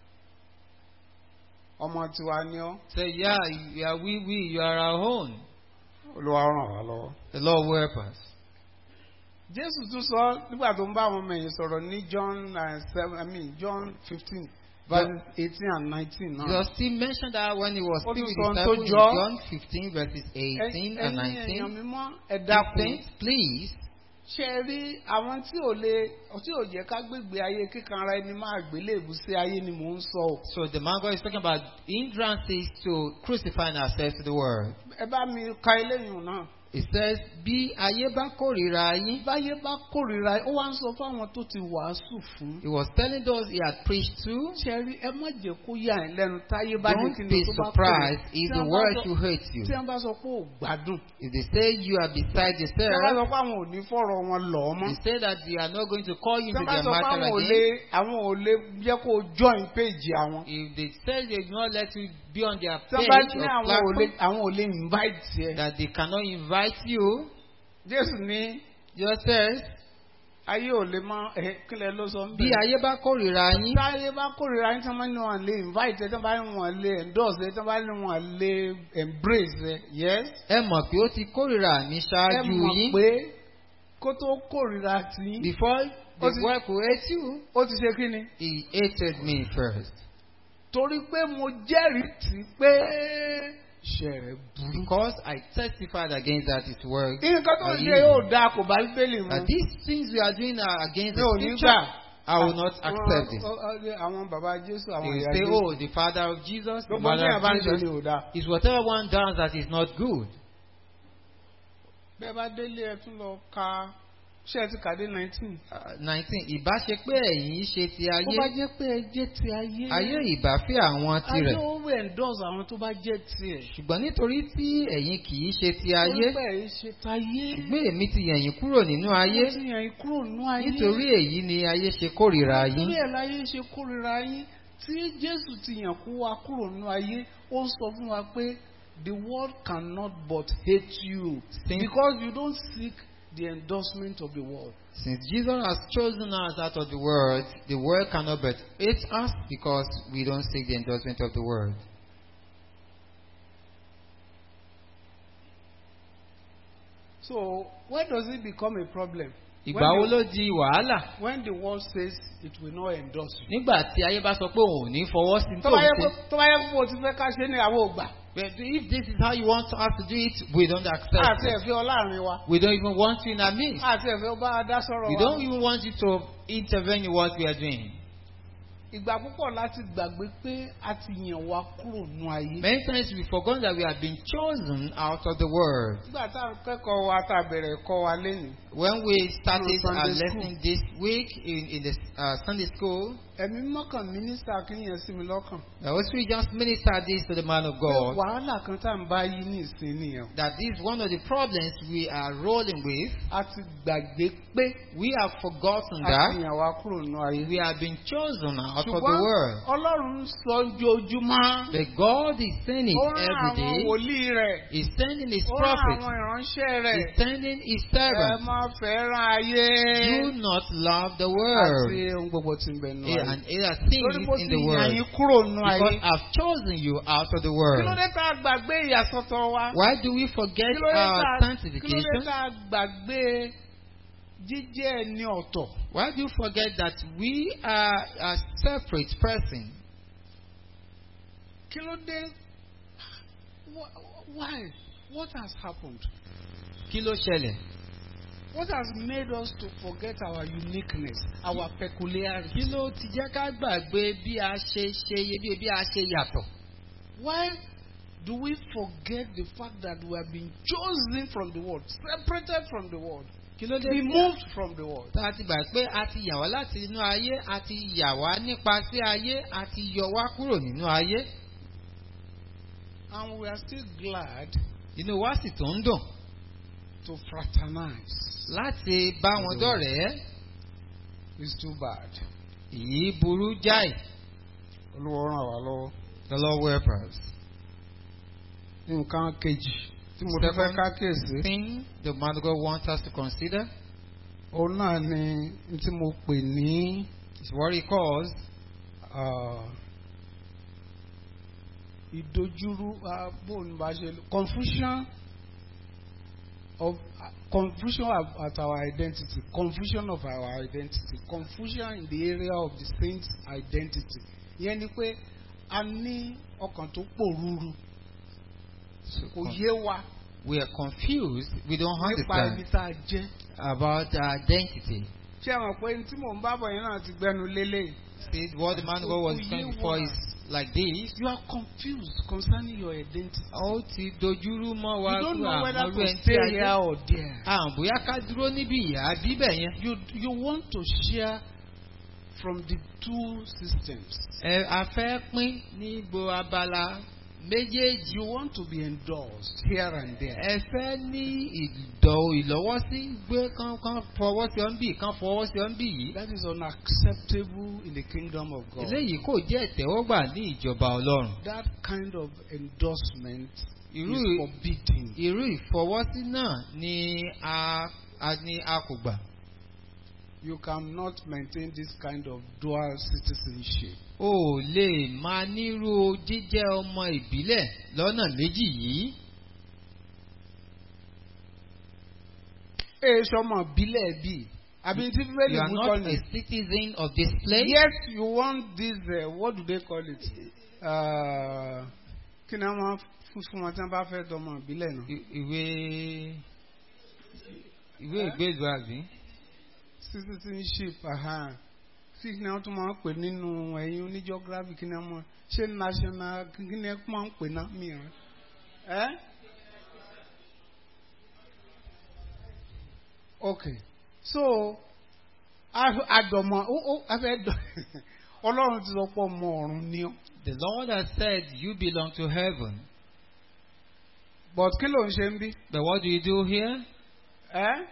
Ọmọ tiwa ni ọ́. Say yeah, you are we we. You are our own. Olúwa ràn wá lọ́wọ́. The Lord will help us. Jésù tún sọ nígbà tó ń bá àwọn ọmọ ẹ̀yìn sọ̀rọ̀ ní John uh, seven I mean John fifteen verses eighteen and nineteen náà. Jesus still mentioned that when he was Ó still tún with sọ ohun his tó disciples in jọ. John 15 verses 18 and ẹ̀yin èèyàn 19. mímọ́ ẹ dákun. Saints, please, ṣe é rí àwọn tí ò lè tí ò jẹ́ ká gbégbé ayé kíkanra ẹni máa gbélébù sí ayé ni mò ń sọ o. so the man God is talking about hindrances to crucifying ourselves to the world. ẹ bá mi ka eléyìí náà. It says, bí ayé bá kórìíra yín, báyé bá kórìíra ó wá ń sọ fáwọn tó ti wàásù fún. he was telling those he had preached to, ṣe rí ẹ má jẹ́ kó yà ẹ́ lẹ́nu táyé bá ní kí don't ni be tó bá surprised if Tí the wọ́n bá world sọ- should hate you. tí wọ́n bá sọ pé ò gbádùn. If they say you are beside tí wọ́n bá yourself, sọ pé àwọn ò ní fọ̀rọ̀ wọn lọ̀ ọ́ mọ́. they say that they are not going to call you tí into wọ́n bá their sọ pé matter àwọn ò lè again. àwọn ò lè jẹ́ kó o join page àwọn. If they say they do not let you be on their tí wọ́n page bá or ní àwọn ò lè platform, àwọn ò lè invite ẹ. that they cannot invite you, Jésù ní just says, ayé ò lè mọ ẹ kílẹ̀ ló sọ ń bí bẹ̀rẹ̀. ayé bá kórìíra yín, tí ayé bá kórìíra yín tí wọ́n bá ní wọn lè invite ẹ tí wọ́n bá ní wọn lè endorse ẹ tí wọ́n bá ní wọn lè embrace ẹ yes. ẹ mọ̀ pé ó ti kórìíra mi ẹ ṣáájú mọ̀ yín. pé kó tó kórìíra tí Before the Ó ti- world could hate you, ó ti ṣe kí ni. he hated me first. torí pé mo jẹ́rìí tí pé iṣẹ́ rẹ̀ burú. Because I testified against that his work. nǹkan tó ń are ṣe evil. yóò dáa kò bá bíbélì mu. That these things we are doing are against mi the ò ní scripture. gbà. I will not accept it. Ọ- ọ- ọ- àwọn bàbá Jésù àwọn They ìyá say, Jésù. oh, the father of Jesus, the gbogbo mother ní àbá ń of ṣe ni Jesus. ò dáa. Is whatever one does that is not good. bẹ́ẹ̀ bá délé ẹ tún lọ ka ṣé ẹ ti kàdé nineteen. Uh, 19. Ìbá ṣe pé ẹ̀yin ṣe ti bó bá ayé, jẹ́ pé ẹ jẹ́ ti ayé. ayé ìbá fẹ́ àwọn ayé tirẹ̀. ó wẹ̀ endorse àwọn tó bá jẹ́ tiẹ̀. Ṣùgbọ́n nítorí tí ẹ̀yin kì í ṣe ti ayé, torí pé ẹ ṣe tayé. ṣùgbọ́n èmi ti yẹ̀yìn kúrò nínú ayé. Mo ti yàn yín kúrò nínú ayé. Nítorí èyí ni ayé ṣe kórìíra yín. Nítorí ẹ̀ láyé ṣe kórìíra yín. Tí Jésù ti yàn kó wa kúrò nínú ayé, ó ń sọ fún wa pé the world cannot but hate you Since- because you don't seek the endorsement of the world. Since Jesus has chosen us out of the world, the world cannot but hate us because we don't seek the endorsement of the world. So where does it become a problem? Ìgbà wo When the, ló di wàhálà? when the world says it will not endorse you. Nígbà tí ayé bá sọ pé òun ò ní fọwọ́ sí Tó tó bá yẹ ń kó ṣe. tó bá yẹ kó o ti fẹ́ ká ṣe ní àwọn ògbà. But if this is how you want us to do it, we don't accept Àti it. ẹ̀fẹ́ ọláàrin wa. We don't even want you in our midst. Àti ẹ̀fẹ́ ọba adá sọ̀rọ̀ We wa. don't even want you to intervene in what we are doing. Ìgbà púpọ̀ láti gbàgbé pé a ti yàn wá kúrò nínú ayé. Many times we forgot that we have been chosen out of the world. Nígbà tá à ń kẹ́kọ̀ọ́ wa tá a bẹ̀rẹ̀ ẹ̀kọ́ wa lénìí. When we started Sunday our school. lesson this week in, in the uh, Sunday school, Ẹ̀mí mọ́kàn mínísítà kìíyàn sí mi lọ́kàn. I was we just minister this to the man of Pé God. wàhálà kan tá à ń bá yí ní ìsìn nìyẹn. That this is one of the problems we are rolling with. A ti gbàgbé pé We have forgotten a ti that yàn wá kúrò nínú ayé. we have been chosen out of the Ṣùgbọ́n world. Ọlọ́run ń sọ ojoojúmọ́. But God is sending Ó rán every àwọn day. wòlíì rẹ̀. He's sending His Ó rán prophets. àwọn ìránṣẹ́ rẹ̀. He's sending His Ẹ servants. máa fẹ́ràn ayé. Do not love the Àti world. ohun gbogbo tí ń bẹ nínú Yeah, ayé. and other Torí things bó in ti the yàn world. yín kúrò nínú Because ayé. I've chosen you out of the Kí ló world. dé tá a gbàgbé ìyàsọ́tọ̀ wa? Why do we forget Kí ló dé our tá a- kí ló dé sanctification? tá a gbàgbé jíjẹ́ ẹni ọ̀tọ̀? Why do you forget that we are a separate person? Kí ló dé? Wh- Why? What has happened? Kí ló ṣẹlẹ̀? What has made us to forget our uniqueness, our peculiarity? Kí ló ti jẹ́ ká gbàgbé bí a ṣe ṣe iyebíye bí a ṣe yàtọ̀? Why do we forget the fact that we have been chosen from the world, separated from the world, Kí ló dé? removed from the world? Tá a ti gbà pé a ti yà wá láti inú ayé, a ti yà wá nípa sí ayé, a ti yọ wá kúrò nínú ayé. And we are still glad Inú wa sì tó ń dùn to fraternize. láti bá wọn dọ̀rẹ́. It's too bad. Èyí burú jáì. Olúwa ràn wá lọ́wọ́. The Lord will help us. Nǹkan kejì tí mo fẹ́ fẹ́ ká kíyèsí. Thing the man of God wants us to consider Òun náà ni n tí mo pè ní is what he calls ah, ìdojúrú ah, bó ni bá ṣe confusion of ah, confusion of, at our identity confusion of our identity confusion in the area of the saint's identity ìyẹn ni pé a ní ọkàn tó pòrúurú So kò con- yé wa we are confused. We don't nípa ibi understand tá a jẹ́. about our identity. ṣé ẹ mọ̀ pé tí mò ń bá bọ̀ yẹn náà ti gbẹnu lélẹ̀. See, what the man of God was Kò saying yé before wa. is like this. you are confused concerning your identity. Ó ti dojúrú mọ́ wa you don't know àmọ́ whether irú to ẹni tí stay a here jẹ́. or there. À bóyá ká dúró níbí ìyá bíbẹ̀ yẹn. you you want to share from the two systems. Ẹ a fẹ́ pín ní gbogbo abala méjèèjì. you want to be endorsed here and there. Ẹ fẹ́ ní ìdọ̀ ìlọ́wọ́sí gbé kán kán fọwọ́ sí ọ́n bì kán fọwọ́ sí ọ́n bì yìí. that is unacceptable in the kingdom of God. Eléyìí kò jẹ́ ìtẹ́wọ́gbà ní ìjọba Ọlọ́run. that kind of endorsement Irú is forbidden. irú ìfọwọ́sí náà ni a a ní a kò gbà. You cannot maintain this kind of dual citizenship. O ò lè máa nírú jíjẹ́ ọmọ ìbílẹ̀ lọ́nà méjì yìí. Ee sọmọ bílẹ̀ bí. Àbí tí Bíbélì You are mú not kọ́ a ni. citizen of this place. Yes, you want this, uh, what do they call it? Uh, Kí ni wọ́n fún fún wọn tí wọ́n bá fẹ́ dọmọ ìbílẹ̀ náà? I- Ìwé ìwé ìgbélú àbí. Citizenship, aha. Kí ni wọ́n tún máa ń pè nínú ẹ̀yin oníjọ́gráfì kí ni wọ́n máa ṣé national kí ni wọ́n máa ń pè náà mìíràn? Ẹ́ okay so àdọ̀mọ̀ ó ó afẹ́ dọ̀ Ọlọ́run ti sọ pé ọmọ ọ̀run ni ọ́. The Lord has said you belong to heaven. but kí ló ń ṣe ń bí? But what do you do here? ẹ́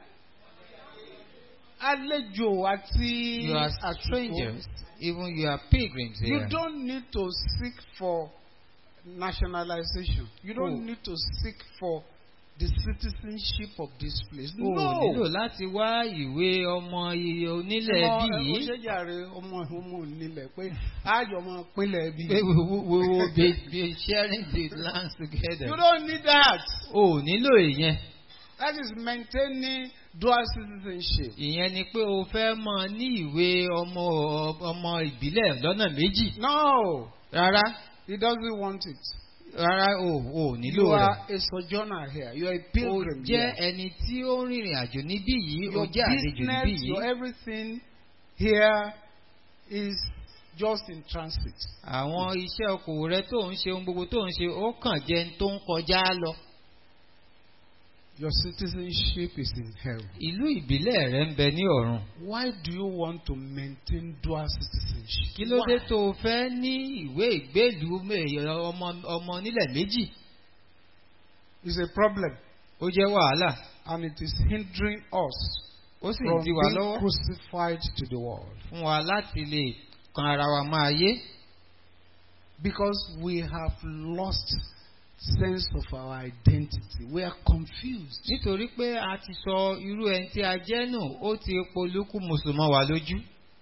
àlejò àti You are àsìkò. strangers. Even you are pilgrims You here. don't need to seek for nationalization. You don't Oh. need to seek for the citizenship of this place. O ò no. nílò láti wá ìwé ọmọ iye onílẹ̀ Ọmọ- bí ẹ, ó yìí. ṣe jàre ọmọ ọmọ onílẹ̀ pé àjọ ọmọ pínlẹ̀ bí. Pé we we- we will be, be sharing the lands together. You don't need that. O ò nílò ìyẹn. That is maintaining dual citizenship. Ìyẹn ni pé o fẹ́ mọ ní ìwé ọmọ ọmọ ìbílẹ̀ lọ́nà méjì. No, Rárá he doesn't want it. rárá o ò nílò You rẹ̀. are a sojourner here. You are a O pilgrim jẹ́ here. ẹni tí ó ń rìnrìn àjò níbí yìí. O Your jẹ́ àlejò níbí business, yìí. your everything here is just in transit. Àwọn iṣẹ́ okòwò rẹ tó ń ṣe ohun gbogbo tó ń ṣe ó kàn jẹ́ ń tó ń kọjá lọ. Your citizenship is in heaven. Ìlú ìbílẹ̀ rẹ ń bẹ ní ọ̀run. Why do you want to maintain dual citizenship? Kí ló dé Why? tó o fẹ́ ní ìwé ìgbélùú mé- ọmọ ọmọ nílẹ̀ méjì? It's a problem Ó jẹ́ wàhálà. and it is hindering us Ó sì ń from di wa being lọ́wọ́ crucified to the world fún wa láti lè kan ara wa máa yé. because we have lost sense of our identity. We are confused. Nítorí pé a ti sọ irú ẹni tí a jẹ́ nù, ó ti polúkú mùsùlùmọ́ wa lójú.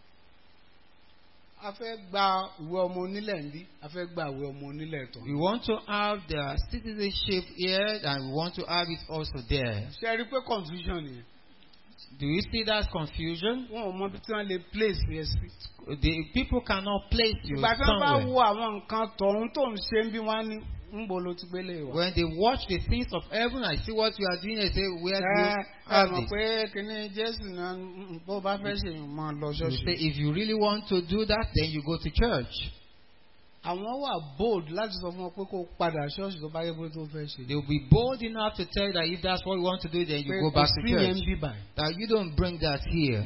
A fẹ́ gba ìwé ọmọ onílẹ̀ ń bí, a fẹ́ gba ìwé ọmọ onílẹ̀ tán. We want to have the citizenship here and we want to have it also there. Ṣé ẹ rí i pé confusion nìyẹn? Do you see that confusion? Wọ́n ò mọ ibi tí wọ́n lè place yẹn sí. The people cannot place you Ìgbà tí wọ́n bá somewhere. wo àwọn nǹkan tọ̀hún tó ń ṣe ń bí wọ́n á ní ń bo ló ti gbélé wa. When they watch the things of heaven and see what you are doing, they say, Where do Ẹ you ẹ have mọ̀ this? pé kíní Jésù náà mm, bó bá fẹ́ ṣe yìí máa lọ You say, ṣọ́ọ̀ṣì. If you really want to do that, then you go to church. Àwọn wà bold láti sọ fún ọ pé kó o padà ṣọ́ọ̀ṣì tó bá yẹ pé tó fẹ́ ṣe. They'll be bold enough to tell you that if that's what you want to do, then you Pé go kò back to sí yẹn church. bí báyìí. That you don't bring that here.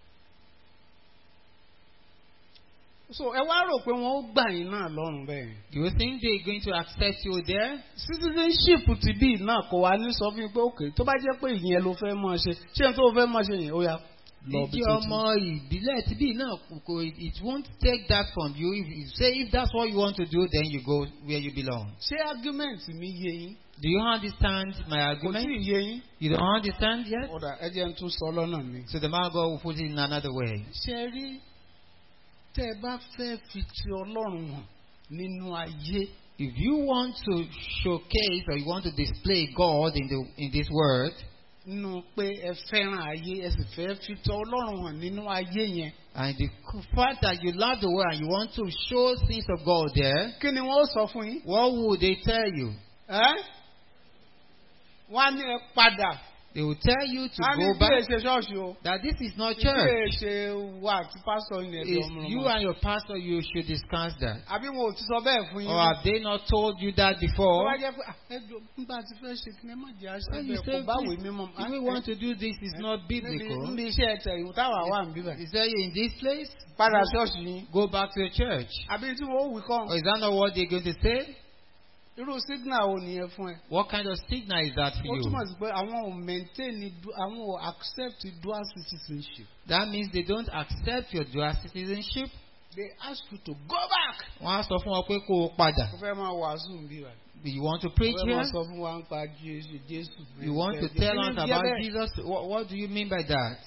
So ẹ wá rò pé wọ́n ó gbà yín náà lọ́rùn bẹ́ẹ̀. Do you think they're going to accept you there? citizenship ti bí náà kò wá ní sọ fún mi pé òkè tó bá jẹ́ pé ìyẹn ló fẹ́ mọ̀ ṣe ṣé n tó fẹ́ mọ̀ ṣe yẹn ó yá lọ bí Jíjẹ́ tó ọmọ ìbílẹ̀ tí bí náà kò it won't take that from you. If you say if that's what you want to do, then you go where you belong. ṣé argument mi yé yín Do you understand my kò tí argument? ì yé yín. You don't understand yet? ọ̀dà ẹ jẹ́ n tún sọ lọ́nà mi. So the man of God will put it in another way. ṣe rí tẹ́ ẹ bá fẹ́ fi ti ọlọ́run hàn nínú ayé If you want to showcase or you want to display God in the in this world, nínú pé ẹ fẹ́ràn ayé ẹ sì fẹ́ fi tọ́ ọlọ́run hàn nínú ayé yẹn. And the fact that you love the world and you want to show things of God there, kí ni wọ́n ó sọ fún yín? what would they tell you? ẹ́ wọ́n á ní ẹ padà. They will tell you to a ní go bí back. èsè ṣọ́ọ̀ṣì o. That this is not bí church. èsè wà tí pásítọ̀ yẹn lọ It's mọ̀ you and your pastor, you should discuss that. àbí wọn ò ti sọ bẹ́ẹ̀ fún yín. Or have they not told you that Tó before? bá jẹ́ pé "Ah, ẹ jọ nígbà tí fẹ́ ṣe kí ni ẹ má jẹ́ àṣẹ When you bẹ́ẹ̀ say, kò bá wèé "Please, mímọ́. if we want to do this, it's not biblical. Níbi iṣẹ́ ẹ̀tẹ̀ ìwò táwa wà ń bíbẹ̀. Is that in this place? Padà ṣọ́ọ̀ṣì yín. Go back to your church. Àbí tí wọ́n ó wí kọ́. Or is that not what they're going to say? Irú signal wo nìyẹn fún ẹ? What kind of signal is that for Ó you? túmọ̀ sí pé àwọn ò maintain du- àwọn ò accept dual citizenship. That means they don't accept your dual citizenship. They ask you to go back. Wọ́n á sọ fún ọ pé kó o padà. Mo fẹ́ máa wàásù ń bí wa. You want to Mo preach fẹ́ here? máa sọ fún wa ń pa Jésù Jésù. You want to tell us about Jesus? What, what do you mean by that?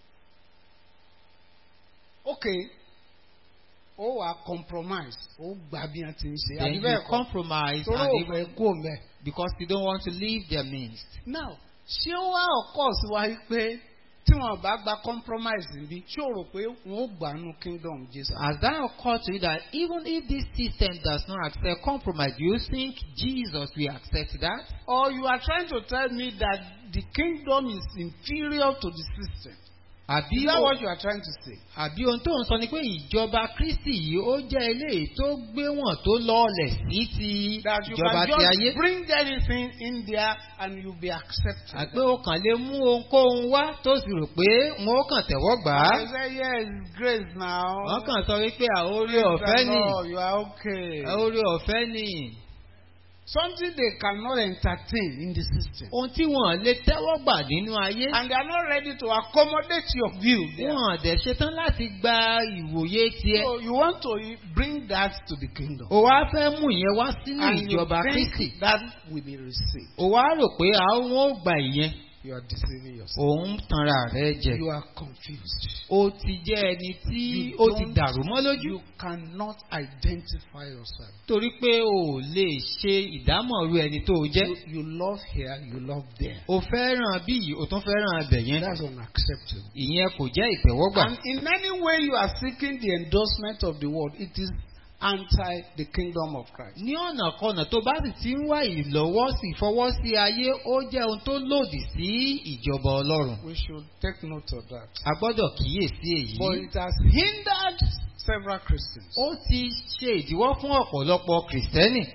Okay. Ó wà compromise. Ó gbà bí wọ́n ti ń ṣe. Then Àbí you bẹ́ẹ̀ kọ́. compromise Torí and ò even fẹ́ kó mẹ́. because you don't want to leave their midst. Now, ṣé ó wá ọkọ̀ sí wa yìí pé tí wọn bá gba compromise níbí ṣé o rò pé wọn ó gbà nù kingdom Jesus. Has that occurred to you that even if this system does not accept compromise, do you think Jesus will accept that? or you are trying to tell me that the kingdom is inferior to the system. Àbí Is that o- what you are trying to say? àbí ohun tó ń sọ ni pé ìjọba Kristi yìí ó jẹ́ eléyìí tó gbéwọ̀n tó lọ́ọ̀lẹ̀ sí ti That you ìjọba can ti ayé. just bring anything in there and you be accepted. Àpé o kàn lè mú ohunkóhun wá tó sì rò pé wọn ó kàn tẹ̀wọ́ gbà á. I say yes, grace now. Wọ́n kàn sọ wípé àórí Praise ọ̀fẹ́ the nì. Lord, you are okay. Àórí ọ̀fẹ́ nì. Something they cannot entertain in the system. Ohun tí wọ́n lè tẹ́wọ́ gbà nínú ayé. And they are not ready to accommodate your view. there. Wọ́n dẹ̀ ṣetán láti gba ìwòye tiẹ̀. So you want to bring that to the kingdom. O wá fẹ́ mú ìyẹn wá sínú And you ìjọba Kristi. think that will be received. O wá rò pé àwọn ò gbà ìyẹn. You are deceiving yourself. Òun tanra rẹ̀ jẹ. You are confused. O ti jẹ́ ẹni tí You ó ti don't- dàrú mọ́ lójú. You cannot identify yourself. Torí pé o ò lè ṣe ìdámọ̀ ru ẹni tó o jẹ́. You, you love here, you love there. O fẹ́ràn bí yìí, o tún fẹ́ràn abẹ̀ yẹn. That's unacceptable. Ìyẹn kò jẹ́ ìtẹ́wọ́gbà. And in any way you are seeking the endorsement of the world, it is anti the kingdom of Christ. Ní ọ̀nà kọ̀nà tó bá sì ti ń wá ìlọ́wọ́sí ìfọwọ́sí ayé, ó jẹ́ ohun tó lòdì sí ìjọba Ọlọ́run. We should take note of that. A gbọ́dọ̀ kíyèsí But èyí. it has hindered several Christians. Ó ti ṣe ìdíwọ́ fún ọ̀pọ̀lọpọ̀ Kìrìsìtẹ́nì.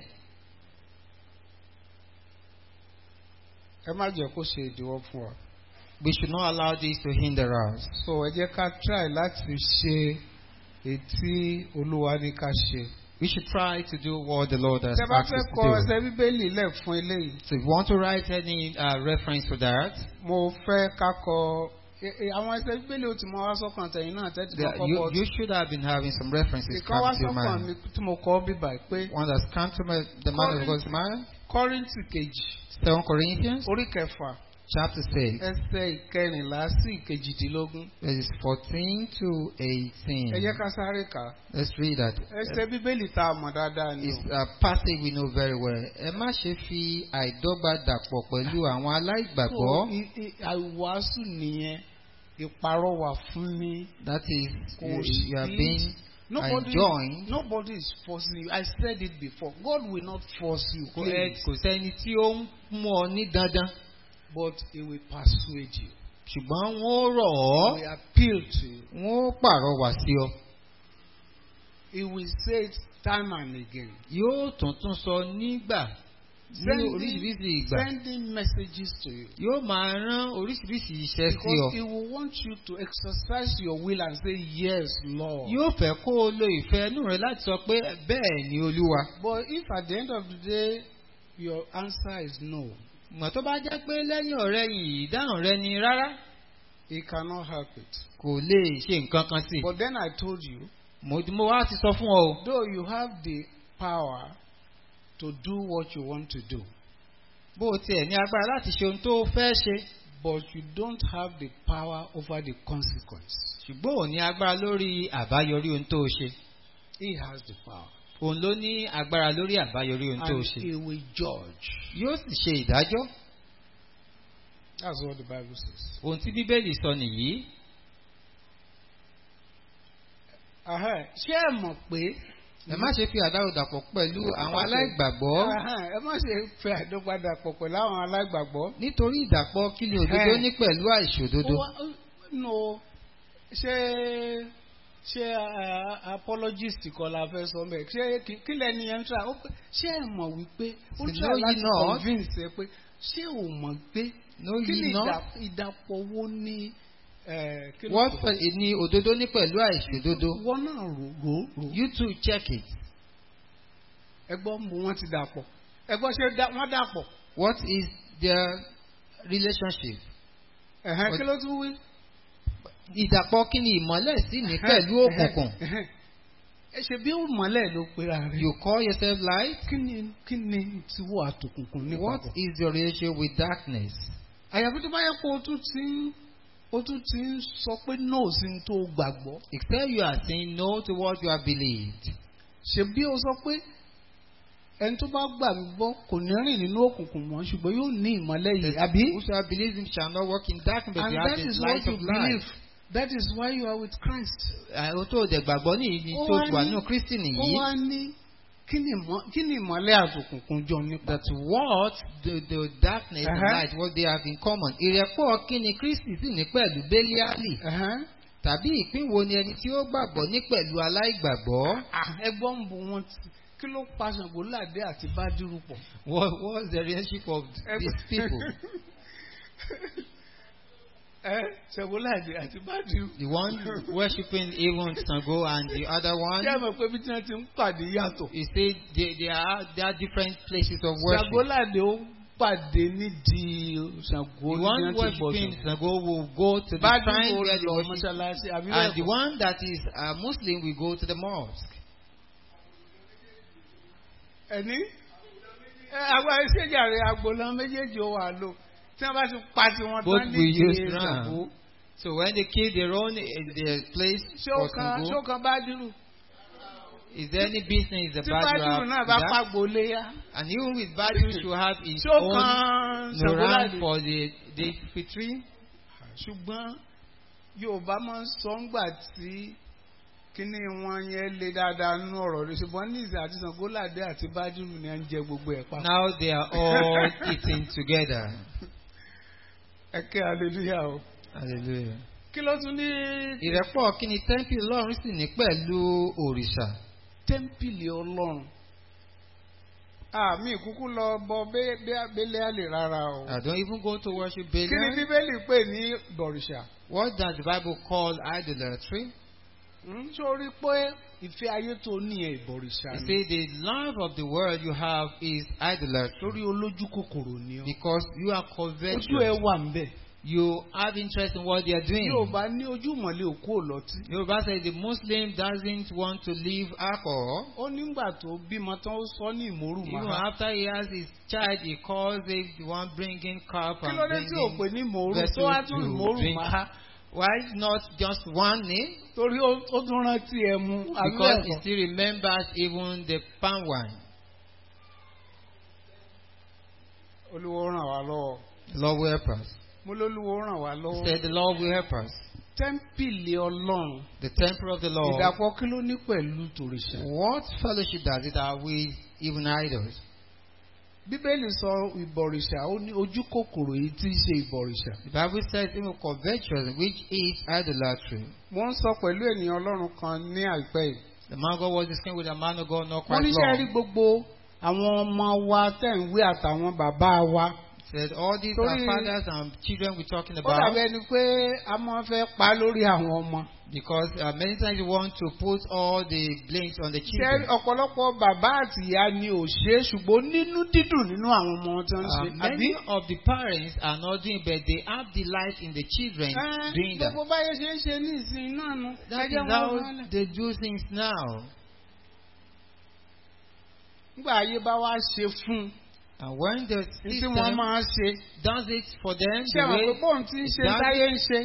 Ẹ má jẹ́ kó ṣe ìdíwọ́ fún wa. We should not allow this to hinder us. So ẹ jẹ́ ká try láti ṣe ètí Olúwa ní ká ṣe. We should try to do what the Lord has Tẹ bá asked fẹ́ us kọ to do. ẹsẹ̀ Bíbélì lẹ̀ fún eléyìí. So if you want to write any uh, reference to that, Mo fẹ́ ká kọ e- e- àwọn ẹsẹ̀ Bíbélì ó ti mọ wá sọ́kàn tẹ̀yìn náà tẹ́tí there, kọ́kọ́ you, bọ̀. you should have been having some references Ìkan wá come to your sọ́kàn mi mind. tí mo kọ́ bíbà pé One that's come to my, the mind of God's mind. Kọ́ríńtì kejì Second Corinthians orí kẹfà chapter 6, ẹsẹ̀ ìkẹrìnlá sí ìkejìdínlógún. verses 14 to 18. Ẹ jẹ́ ká sáré kà á. Let's read that. Ẹsẹ̀ Bíbélì tá a mọ̀ dáadáa ni It's o. a passage we know very well. Ẹ má ṣe fi àìdọ́gba dàpọ̀ pẹ̀lú àwọn aláìgbàgbọ́. So, i- i- àìwàásù nìyẹn ìparọ́wà fún mi. That is, Kò you, sí- you are being Nobody, enjoined. nobody is forcing you. I said it before. God will not force you. Kò please. ẹ- kò sẹ́ni tí ó ń mú ọ ní dandan. But He will persuade you. Ṣùgbọ́n wọ́n rọ̀ He ọ́, will appeal to you. wọ́n pàrọwà sí ọ. He will say it time and again. Yóò tún tún sọ nígbà ní oríṣiríṣi ìgbà. sending messages to you. Yóò máa rán oríṣiríṣi iṣẹ́ sí Because ọ. He will want you to exercise your will and say, Yes, Lord. Yóò fẹ́ kó o lo ìfẹ́ inú rẹ láti sọ pé bẹ́ẹ̀ ni Olúwa. But if at the end of the day your answer is no, Mọ̀ tó bá jẹ́ pé lẹ́yìn ọ̀rẹ́ yìí ìdáhùn rẹ ni rárá. He cannot help it. Kò lè ṣe nǹkan kan sí. But then I told you, Mo mo wá ti sọ fún ọ o. though you have the power to do what you want to do, Bó o tiẹ̀ ní agbára láti ṣe ohun tó fẹ́ ṣe. but you don't have the power over the consequence. Ṣùgbọ́n ò ní agbára lórí àbáyọrí ohun tó o ṣe. He has the power. Òun ló ní agbára lórí àbáyọrí ohun tó o And ṣe. He will judge. Yóò sì ṣe ìdájọ́. That's what the Bible says. ohun tí bíbélì sọ nìyí Ahẹ́, Ṣé ẹ mọ̀ pé ẹ má ṣe fi àdárò dàpọ̀ pẹ̀lú àwọn aláìgbàgbọ́ Ahẹ́, ẹ má ṣe fẹ́ àdópadà pọ̀ pẹ̀lú àwọn aláìgbàgbọ́. nítorí ìdàpọ̀ kí ni òdodo ní pẹ̀lú àìṣòdodo Ó wá- ó- No, ṣé ṣé ah, apologist kọ́ la fẹ́ sọ mẹ́ ṣé kí kí lẹ́ni yẹn ń tra ó pé ṣé ẹ mọ̀ wípé ó Sì, tra know ye láti not. convince ẹ pé ṣé ò mọ̀ pé Know kí ye ni not. ìdà- ìdàpọ̀ wo ní eh, kí ló wọ́n pè? fẹ́ ní òdodo ní pẹ̀lú àìṣòdodo wọ́n náà rò rò rò you too check it ẹgbọ́n mo wọ́n ti dàpọ̀ ẹgbọ́n ṣe dá- wọ́n dàpọ̀ what is their relationship ẹ̀hẹ́n Ó- kí ló tún wí. ìdàpọ̀ kí ni ìmọ́lẹ̀ sì ní pẹ̀lú òkùnkùn Ẹ̀hẹ́n. ẹ ṣe bí ó mọ̀lẹ́ ló pera rẹ̀. you call yourself light kí ni kí ni tí wọ́n àtòkùnkùn ní what papọ̀. is your relationship with darkness àyàfi tó bá yẹ kó o tún ti ń o tún ti ń sọ pé no sí ní tó gbàgbọ́. except you are saying no to what you have believed ṣe bí o sọ pé ẹni tó bá gbà mí gbọ́ kò ní rìn nínú òkùnkùn mọ́ ṣùgbọ́n yóò ní ìmọ́lẹ̀ yìí àbí. whosoever believes him shall not walk in darkness but and you have that the is light what you of believe life that is why you are with Christ. àwọn tó dẹ̀ gbàgbọ́ ní ìní Ó tó wá wà ní- nínú kristi ó nìyí wá ní kí ni ìmọ̀- kí ni ìmọ́lẹ̀ àtòkùnkùn jọ nípa. that what the the darkness and Uh-huh. light what they have in common ìrẹ́pọ̀ kí ni kristi sì ní pẹ̀lú bẹ́líálì Ẹ̀hẹ́n. tàbí ìpín wo ni ẹni tí ó gbàgbọ́ ní pẹ̀lú aláìgbàgbọ́ Ah, ẹgbọ́n ń bu wọn ti kí ló pa Ṣàngó Ládé àti Bádírù pọ̀. what what's the relationship of these people ẹ Ṣàngó Ládé àti Bádírù. the one worshiping even Sango and the other one Ṣé ẹ mọ̀ pé bí tí wọ́n ti ń pàdé yàtọ̀? you say they they are they are different places of worship Ṣàngó Ládé ó pàdé nídìí Ṣàngó the ní one wọ́n ti bọ̀ worshiping Ṣàngó. Sango will go to the Bádírù shrine ó where they lọ worship mọ́ṣáláṣí àbí and the bẹ́ẹ̀ kọ́? one that is a Muslim will go to the mosque. Ẹni ẹ àwọn ìṣèjàre agboolá méjèèjì ó wà lò tí wọ́n bá ti pa tiwọn Both tán will use nídìí ram. Ṣàngó. So when they kill their own in their place Ṣé ó for kan ṣé ó Sango, kan Bádírù? is there any business Tí about you Bádírù have náà bá that? pàgbó léyà. And even with Badu should have his Ṣé ó own kan Ṣàngó Noran Ládé? for the the fitri. ṣùgbọ́n yorùbá máa ń sọ ńgbà tí kíní wọn yẹn lé dáadáa nínú ọ̀rọ̀ rẹ̀ ṣùgbọ́n ní ìsìn àti Ṣàngóládé àti bájúrù ni à ń jẹ gbogbo ẹ̀ papọ̀. Now they are all eating together. ẹ kẹ́ hallelujah o. Hallelujah. kí ló tún ní Ìrẹ́pọ̀ kí ni tẹ́ḿpìlì Ọlọ́run sì ní pẹ̀lú òrìṣà? tẹ́ḿpìlì ọlọ́run. àmì ìkúkú lọ bọ bẹ́lẹ́ àlè rárá o. I don't even go to worship kí ni Belial. bíbélì pè ní bọ̀rìṣà? What does the Bible call idolatry? Hmm, sórí pé ìfẹ́ ayé tó ní ẹ̀ ìbọ̀rìṣà You ni. see, the love of the world you have is idolatry torí olójú kòkòrò ni ọ. because you are ojú ẹ covetous. wà ń bẹ̀. You have interest in what they are doing. Yorùbá ní ojú mọ̀lẹ́ òkú òlọ́tí. Yoruba says the Muslim doesn't want to leave alcohol. ó nígbà tó bímọ tán ó sọ ní ìmòrú Even màá. after he has his child, he calls it the one bringing cup kí and ló dé tí ò pè bringing ní ìmòrú vessels tó wá tún to ìmòrú drink. màá. Why not just one name? torí ó ó tún rántí ẹ mu Because he àbẹ́ẹ̀kọ́. still remembers even the palm wine. olúwo ràn wá lọ́wọ́. The Lord will help us. mo lólúwo ràn wá He lọ́wọ́. said the Lord will help us. tẹ́ḿpìlì ọlọ́run. The temple of the Lord. ìdàpọ̀ kí ló ní pẹ̀lú tòrìṣà. What fellowship does it have with even idols? bíbélì sọ ìbọ̀rìṣà ó ní ojú kòkòrò yìí tí í ṣe ìbọ̀rìṣà. The Bible says even covetous, which is idolatry. mo ń sọ pẹ̀lú ènìyàn ọlọ́run kan ní àìpẹ́ yìí. The man of God was discussing with a man of God not wọ́n quite níṣẹ́ rí long. gbogbo àwọn ọmọ wa tẹ̀ ń wé àtàwọn bàbá wa. Said all these Torí- are fathers and children we're talking ó about. dàbí ẹni pé a máa fẹ́ pa lórí àwọn ọmọ. Because uh, many times you want to put all the blames on the ṣé children. ọ̀pọ̀lọpọ̀ bàbá àti ìyá ni ò ṣe é ṣùgbọ́n nínú dídùn nínú àwọn ọmọ wọn tí wọ́n ń Uh, ṣe. many of the parents are not doing but they have delight in the children Ẹ́, doing that. gbogbo báyẹn ṣe ń ṣe ní ìsìn náà nu. That is Ẹjẹ́ wọn how wọlé. they do things now. nígbà ayé bá wá ṣe fún And when the un tí system wọ́n máa ṣe. does it for them, ṣé the àwọn pé way, bóun ti ń ṣe that- táyé ń ṣe.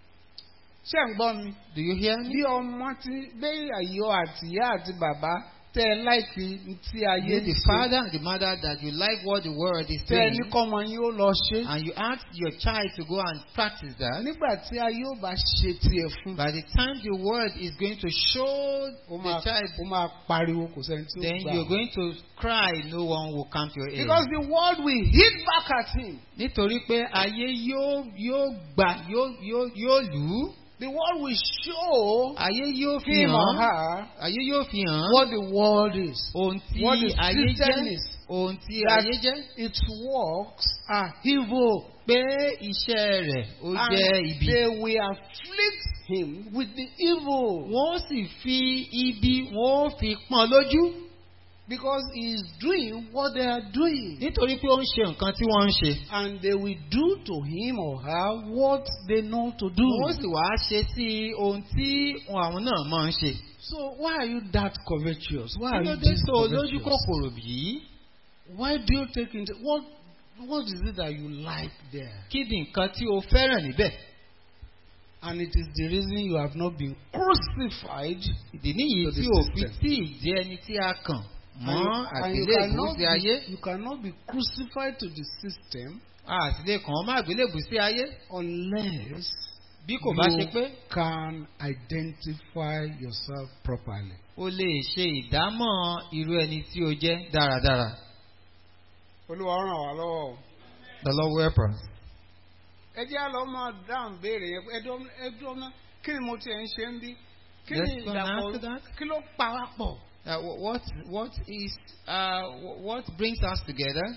ṣé ń gbọ́ mi. do you hear bí me? ọmọ ti bẹ́ẹ̀ àyọ àti ìyá àti bàbá tẹ́ ẹ láìkí tí ayé You, ń the ṣe. father and the mother, that you like what the world is Tẹ́ ẹ ní saying, kọ́mọ yín ó lọ ṣe. and you ask your child to go and practice that, Nígbà tí ayé ó bá ṣe tiẹ̀ fún. by the time the word is going to show Ó the máa child, ó máa pariwo kò sẹ́ni tí ó then gbà. you're going to cry, no one will come to your aid. Because the world will hit back at him. Nítorí pé ayé yóò yóò gbà yóò yóò yóò lù ú, The world will show ayé yóò fi him or hàn, her ayé yóò fi hàn what the world is. ohun tí what the ayé system jẹ́, is. ohun tí That ayé jẹ́, its works are evil. pé iṣẹ́ rẹ̀ ó jẹ́ And ibi. they will afflict him with the evil. Wọ́n sì fi ibi wọ́n ó fi pọ́n lójú Because he is doing what they are doing. nítorí pé ó ń ṣe nǹkan tí wọ́n ń ṣe. And they will do to him or her what they know to do. Wọ́n sì wá ṣe sí ohun tí àwọn náà máa ń ṣe. So why are you that covetous? Why Kí are ló you dé this tó lójú covetous? kòkòrò bí? Why do you take into what what is it that you like there? Kí ni nǹkan tí o fẹ́ràn níbẹ̀? And it is the reason you have not been crucified. Ìdí nìyí To the tí o fi system. tí ì jẹ́ ẹni tí a kàn And you, mọ́ and you àgbélébùú cannot sí ayé. be, you cannot be crucified to the system A sì lè kàn án mọ́ àgbélébùú sí ayé. unless Bí kò bá ṣe you pé can identify yourself properly. o lè ṣe ìdámọ̀ irú ẹni tí o jẹ́ dáradára. Olúwa ràn wá lọ́wọ́ o. The Lord will help us. ẹ jẹ́ àlọ́ máa dáhùn béèrè yẹn pé ẹdọ́ ẹdọ́ náà kí ni mo tiẹ̀ ń ṣe ń bí kí ni Let's go and ìdàpọ̀ answer that. kí ló pa wá pọ̀. Uh, wh- what what is uh, wh- what brings us together?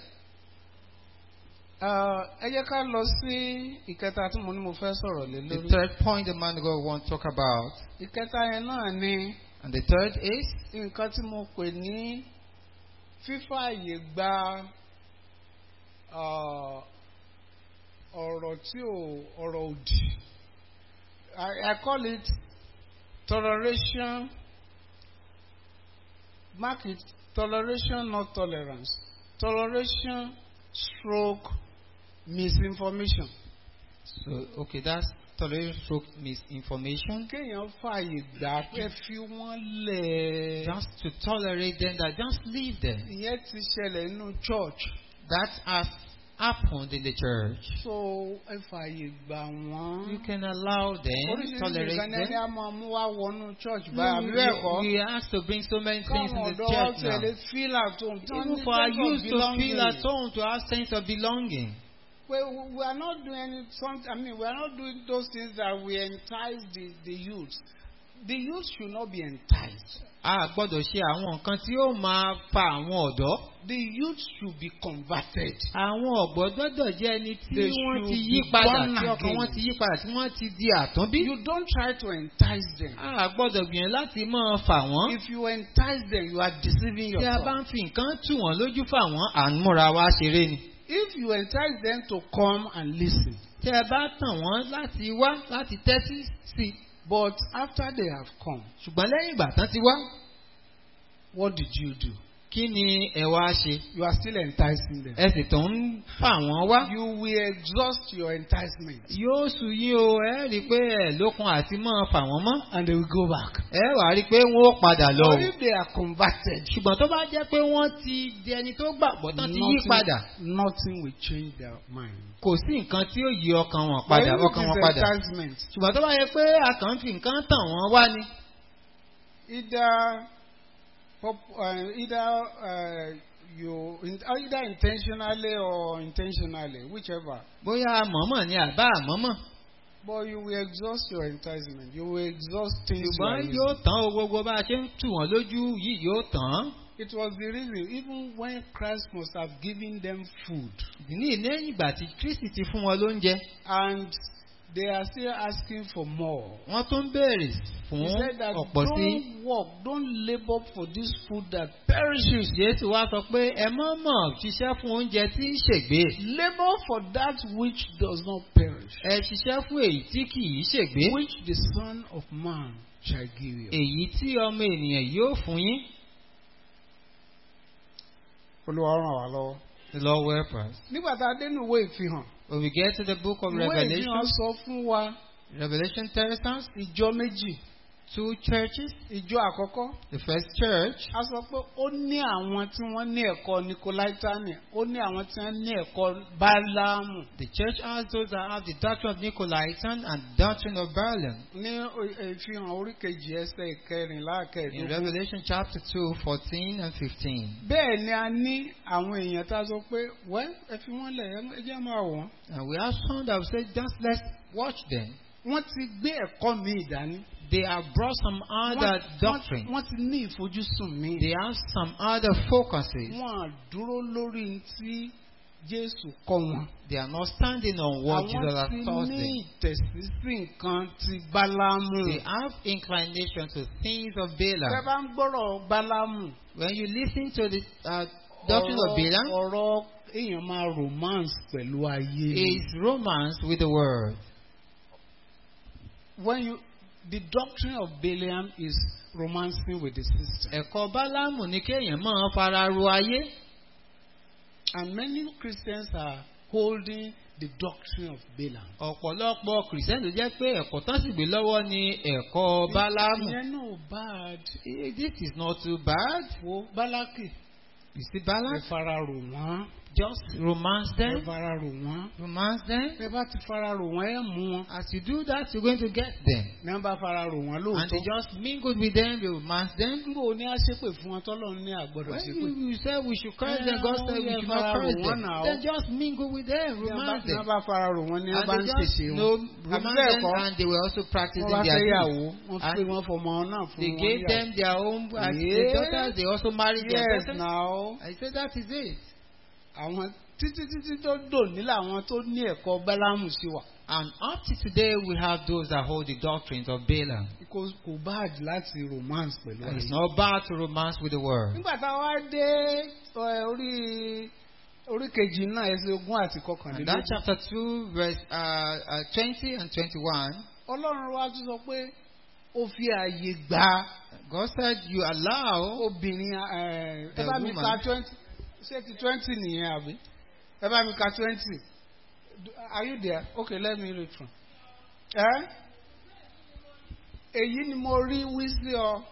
Ah, ẹ jẹ́ ká lọ sí ìkẹta tí mo ní mo fẹ́ sọ̀rọ̀ lé The lórí. third point the man of God want to talk about, ìkẹta yẹn náà ni and the third is nǹkan tí mo pè ní fífààyè gba ah, ọ̀rọ̀ tí ò ọ̀rọ̀ òdì. I, I call it toleration mark it toleration not tolerance toleration stroke misinformation. so okay. That's tolerance stroke misinformation. kéèyàn fààyè gbà pé fi wọ́n lẹ̀. Just to tolerate them, that just leave them. ìyẹn ti ṣẹlẹ̀ nínú church. That has happened in the church. so ẹ fààyè gbà wọ́n. You can allow them, oríṣiríṣi tolerate nǹkan ní ẹni them. á máa mú wá wọnú church No, báyà bí bẹ́ẹ̀ we, kọ́. we are asked to bring so many things káwọn in the ọ̀dọ́ wa church now. tẹ̀lé feel at home. tí wọ́n Even ní for our sense of youth to feel belonging. at home, to have sense of belonging. We, we we are not doing any some, I mean, we are not doing those things that we entice the, the youth. The youth should not be enticed. A gbọ́dọ̀ ṣe àwọn nǹkan tí ó máa fa àwọn ọ̀dọ́. The youth should be converted. Àwọn ọ̀gbọ́n gbọ́dọ̀ jẹ́ ẹni tí They wọ́n ti should yí be padà, born tí ọkàn again. wọn ti yí padà, tí wọ́n ti di àtúnbí. You don't try to entice them. A gbọ́dọ̀ gbìyànjú láti máa fà wọ́n. If you entice them, you are deceiving Tí a bá yourself. ń fi nǹkan tù wọ́n lójú fà wọ́n, à ń múra wá ṣeré ni. If you entice them to come and listen, Tí ẹ bá tàn wọ́n láti wá láti tẹ́tí sí i. but after they have come, Ṣùgbọ́n lẹ́yìn ìgbà tán ti wá, what did you do? kí ni ẹ wá ṣe? You are still enticing them. Ẹ sì tún ń fà wọ́n wá. You will exhaust your enticement Yóò sùn yín o, ẹ rí i pé ẹ lókun àti máa fà wọ́n mọ́. and they will go back. Ẹ wà á rí i pé wọ́n ó padà lọ o. But if they are converted, Ṣùgbọ́n tó bá jẹ́ pé wọ́n ti di ẹni tó gbàgbọ́ tán ti yí padà. nothing will change their mind. Kò sí nǹkan tí ó yí ọkàn wọn But padà, if ọkàn it wọn is padà. enticement, Ṣùgbọ́n tó bá yẹ pé a kàn ń fi nǹkan tàn wọ́n wá ni. either pop- uh, either uh, you in- either intentionally or intentionally, whichever. Bóyá mọ̀mọ̀ ni àbá àmọ́mọ̀. But you will exhaust your enticement. You will exhaust things. you are Ṣùgbọ́n using. yóò tán o gbogbo bá a ṣe ń tù wọ́n lójú yìí yóò tán. It was the reason, even when Christ must have given them food, Ìdí ní lẹ́yìn ìgbà tí Kristi ti fún wọn lóúnjẹ, and they are still asking for more. wọ́n tún béèrè fún He said that ọ̀pọ̀ sí. don't work, don't labor for this food that perishes. Jésù wá sọ pé ẹ mọ̀ mọ̀ ṣiṣẹ́ fún oúnjẹ tí ń ṣègbé. Labor for that which does not perish, Ẹ ṣiṣẹ́ fún èyí tí kì í ṣègbé. which the Son of Man shall give you. Èyí tí ọmọ ènìyàn yóò fún yín. Olúwa ràn wá lọ́wọ́. The Lord will help us. Nígbà tá a dé nínú ìwé ìfihàn, When we get to the book of ìwé ìfihàn Revelation, sọ fún wa Revelation tells us ìjọ méjì two churches. ìjọ àkọ́kọ́ The first church, a sọ pé ó ní àwọn tí wọ́n ní ẹ̀kọ́ nikolaitani ó ní àwọn tí wọ́n ní ẹ̀kọ́ bálámù the church has those that have the doctrine of Nicolaitan and doctrine of Balaam. ní o- ìfihàn orí kejì ẹsẹ̀ ìkẹrìnlá In kẹẹ̀dógún. Revelation chapter 2, 14 and 15. bẹ́ẹ̀ ni a ní àwọn èèyàn tá a sọ pé wẹ́ ẹ fi wọ́n lẹ̀ ẹ jẹ́ máa wọ̀n. And we have some that will say, just let's watch them. wọ́n ti gbé ẹ̀kọ́ mi ìdání. They have brought some other Wọ́n- doctrine. wọ́n ti ní ìfojúsùn mi. They have some other focuses. wọ́n á dúró lórí tí Jésù kọ́ wọn. They are not standing on what Jesus àwọn has ti taught ní them. ìtẹ̀sí sí nǹkan ti Bálámù. They have inclination to things of Tẹ́ Balaam. bá ń gbọ́rọ̀ Bálámù. When you listen to the uh, doctrine of ọ̀rọ̀- Balaam, ọ̀rọ̀ èèyàn máa romance pẹ̀lú ayé. is romance with the word. When you the doctrine of Balaam is romancing with the system. Ẹ̀kọ́ Bálámù ni kéèyàn máa fara ro ayé. And many Christians are holding the doctrine of Balaam. Ọ̀pọ̀lọpọ̀ kìrìsìtẹ́nì ló jẹ́ pé ẹ̀kọ́ tán sì gbé lọ́wọ́ ni ẹ̀kọ́ Bálámù. Ìyẹn náà bad. Eh, This is not too bad. Wo Bálákì. You see Ẹ Balak? fara rò wọ́n. Just romance Ẹ them. fara rò wọ́n. Romance them. Ẹ bá ti fara rò wọ́n ẹ mú wọn. As you do that, you're going to get them. Ní wọ́n bá fara rò wọ́n And lóòótọ́. they just mingled with them, they romance them. Níbo ni a ṣépè fún wọn tọ́lọ́ ní àgbọ̀dọ̀ When ṣépè? you, you say we should curse them, Eh, God said we yeah, should not fara curse rò them. wọ́n now. Then just mingle with them, Ní wọ́n bá- romance ní wọ́n them. bá fara rò wọ́n ní wọ́n bá ń And they just ṣèṣe know, wọn. Àbí romance bẹ́ẹ̀ them, kọ́? and they were also practicing Wọ́n bá their fẹ́ deeds. yàwó. Wọ́n And pè wọ́n fọmọ náà fún They wọn. gave níyàwó. them their own as Yeah. their daughters, they also married their Yes, daughters. now. I said that is it. Àwọn títí títí tó dòní làwọn tó ní ẹ̀kọ́ Bálámù sí wa. And up to today, we have those that hold the doctrines of Balaam. Kò kò bad láti romance pẹ̀lú And it's ayé. not bad to romance with the word. Nígbà tá a wá dé ẹ, orí orí kejì náà ẹsẹ̀ ogún àti And that kọkànlélógún. chapter 2, verse uh, uh, 20 and 21, Ọlọ́run wa tún sọ pé ó fi àyè gba God said, You allow obìnrin ẹ, ẹ The bá mi woman. ka twenty ṣé ti twenty nìyẹn àbí? Ẹ bá mi ka twenty. Are you there? Okay, let me read from. Ẹ èyí ni mo rí wí sí ọ.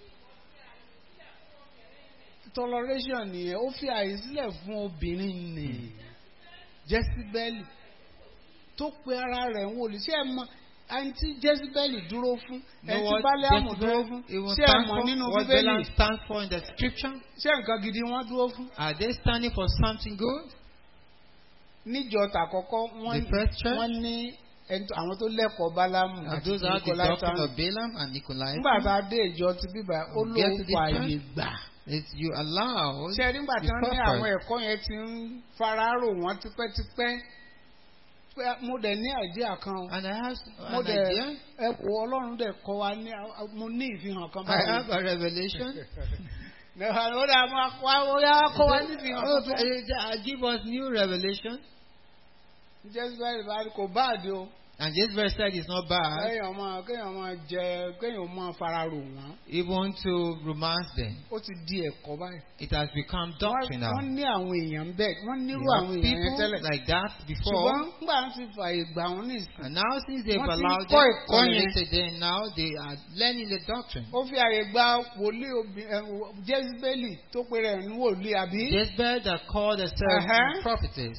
Toleration nìyẹn ó fi àyè sílẹ̀ fún obìnrin nì. Jẹ́síbẹ́lì tó pe ara rẹ̀ ń wòlíì ṣé ẹ mọ ẹni tí Jẹ́síbẹ́lì dúró fún know ẹni tí what Bálámù dúró Jezebel fún even ṣé ẹ stand mọ̀ for, nínú what Bíbélì Balaam stands for in the scripture. ṣé nǹkan gidi wọ́n dúró fún. Are they standing for something good? níjọ tàkọ́kọ́ wọ́n The first church? wọ́n ní ẹni tó- àwọn tó lẹ́kọ̀ọ́ Bálámù And àti those are the Nikolaitan. doctrine of Balaam and Nicolaitan. nígbà tá a dé ìjọ ti bíbá ó We get lóun to this fà church? àyè gbà. It's you allow ṣé nígbà tí the wọ́n ní purpose. àwọn ẹ̀kọ́ yẹn ti ń fararò wọ́n tipẹ́tipẹ́ pé mo dẹ̀ ní àìdíà kan o. And I have mo an dẹ̀ idea. ẹ̀kọ́ Ọlọ́run dẹ̀ kọ́ wa ní mo ní ìfihàn kan I have báyìí. a revelation. Nìkan ó dà máa kọ́ wa ó yá kọ́ wa ní ìfihàn Oh, kan. uh, give us new revelation. Jésù báyìí bá kò báàdì o. And this verse said it's not bad kéèyàn máa kéèyàn máa jẹ kéèyàn máa fararò wọ́n. even to romance them. ó ti di ẹ̀kọ́ báyìí. It has become Wọ́n doctrine now. wọ́n ní àwọn èèyàn bẹ́ẹ̀ wọ́n You nírú have àwọn èèyàn yẹn people tẹ́lẹ̀. like that ṣùgbọ́n before. nígbà tí ti fààyè gbà wọ́n ní ìsìn. And now since they've Wọ́n ti ń allowed kọ́ them ẹ̀kọ́ yẹn. tolerated them, now they are learning the doctrine. ó fi àyè gba wòlíì obì- ẹ, wò- jésìbélì tó pe rẹ̀ ní wòlíì àbí. Jezebel that called herself Uh-huh. prophetess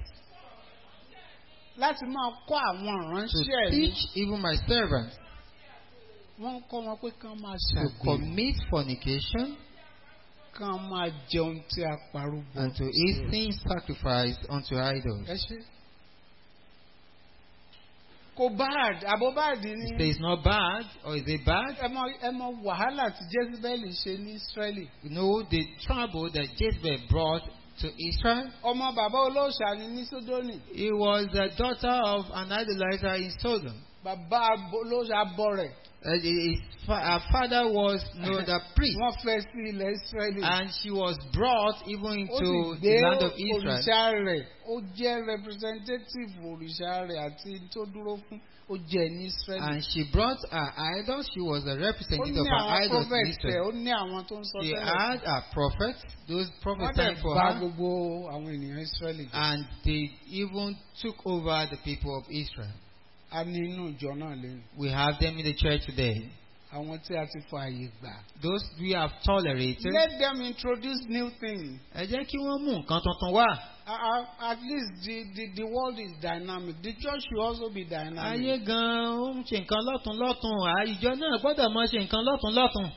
láti máa kọ́ àwọn to ìránṣẹ́ yìí. teach even my servants wọ́n kọ́ wọn pé kán máa to ṣàgbèrè commit fornication kán máa jẹun tí a parúgbó. and to eat things sacrificed unto idols. ẹ ṣe. kò bad àbò báàdì ni. Say it's not bad or is it bad? ẹ mọ ẹ mọ wàhálà tí jésìbélì ṣe ní israẹli. You know the trouble that Jezebel brought to Israel. ọmọ bàbá olóòṣà ni ní sódónì. He was the daughter of an idolizer in Sodom. bàbá olóòṣà bọ rẹ̀. Uh, his fa- her father was you know, the priest, wọ́n fẹ́ sí ilẹ̀ israẹli. and she was brought even ó into sì the gbé land of Israel. òrìṣà rẹ̀ ó jẹ́ representative òrìṣà rẹ̀ àti tó dúró fún ó jẹ́ ní israẹli. And she brought her idols. She was a ó representative ní of her àwọn idols in prophet ẹ̀ Israel. ó ní àwọn tó ń sọ She tẹ́lẹ̀. had her prophets, those wọ́n prophesying dẹ̀ for bá her, gbogbo àwọn ènìyàn israẹli. jẹ́. and they even took over the people of Israel. a ní inú ìjọ náà lẹ́nu. We have them in the church today. àwọn tí a ti fọ àyè gbà. Those we have tolerated. Let them introduce new things. Ẹ jẹ́ kí wọ́n mú nǹkan tuntun wá. Uh, uh, at least the, the, the world is dynamic. The church should also be Ayé dynamic. gan-an ó ń ṣe nǹkan lọ́tún lọ́tún. Àìjọ náà gbọ́dọ̀ mọ ṣe nǹkan lọ́tún lọ́tún.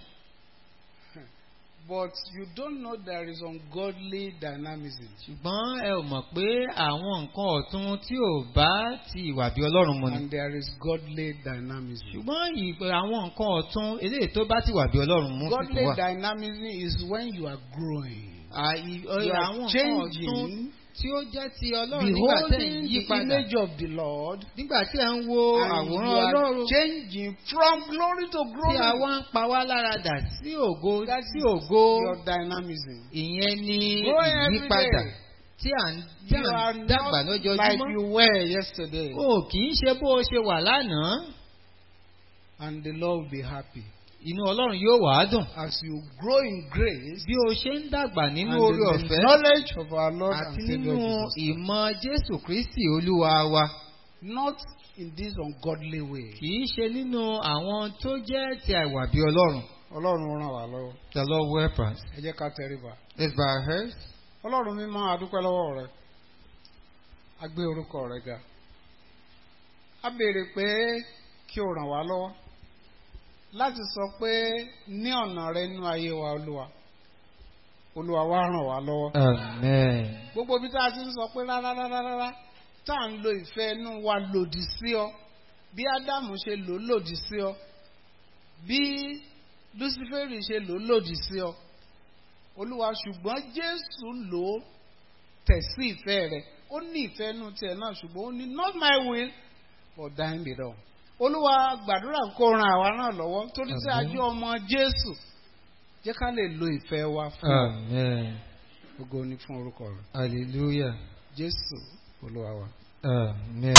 But you don't know there is ungodly dynamism. Ṣùgbọ́n ẹ ò mọ̀ pé àwọn nǹkan ọ̀tun tí ò bá ti ìwà bí Ọlọ́run mu ni. And there is godly dynamism. Ṣùgbọ́n ìpè àwọn nǹkan ọ̀tun eléyìí tó bá ti wà bí Ọlọ́run mú sí Godly wà. dynamism is when you are growing. Àì- You ọ- are Àwọn nǹkan ọ̀tun changing, tí ó jẹ́ ti Ọlọ́run nígbà tẹ̀ ń beholding yí the padà. image of the Lord. Nígbà tí ẹ ń wo And you àwòrán are Ọlọ́run changing from glory to tí a glory. wá ń pa wá lára dà sí ògo That sí is ògo. your dynamism. Ìyẹn ni Growing every ìyípadà day. tí à ń tí You à are ń dàgbà not like lójoojúmọ́. you were yesterday. O kì í ṣe bó o ṣe wà lánàá. And the Lord will be happy. Inú Ọlọ́run yóò wà á dùn. As you grow in grace Bí o ṣe ń dàgbà nínú and orí in the ọ̀fẹ́ knowledge of our Lord and àti Savior nínú Jesus. ìmọ̀ Jésù Kristi Olúwa wa. Not in this ungodly way. Kì í ṣe nínú àwọn tó jẹ́ ti àìwà bí Ọlọ́run. Ọlọ́run ràn wá lọ́wọ́. The Lord will help us. Ẹ jẹ́ ká tẹríba. Let's bow our heads. Ọlọ́run mímọ́ adúpẹ́ lọ́wọ́ rẹ. A gbé orúkọ rẹ ga. A béèrè pé kí o ràn wá lọ́wọ́ láti sọ pé ní ọ̀nà rẹ nínú ayé wa Olúwa. Olúwa wá ràn wá lọ́wọ́. Amen. Gbogbo ibi tá a ti ń sọ pé rárá rárá rárá tá à ń lo ìfẹ́ inú wa lòdì sí ọ. Bí Ádámù ṣe lò ó lòdì sí ọ. Bí Lúsífẹ́rì ṣe lò ó lòdì sí ọ. Olúwa ṣùgbọ́n Jésù lò ó tẹ̀ sí ìfẹ́ rẹ̀. Ó ní ìfẹ́ inú tiẹ̀ náà ṣùgbọ́n ó ní not my will but thine be done. Olúwa gbàdúrà kó ran àwa náà lọ́wọ́ torí tí a Àmín. jẹ́ ọmọ Jésù. Jẹ́ ká lè lo ìfẹ́ wa fún ọ. Amen. Ògo ni fún orúkọ rẹ̀. Hallelujah. Jésù Olúwa wa. Amen.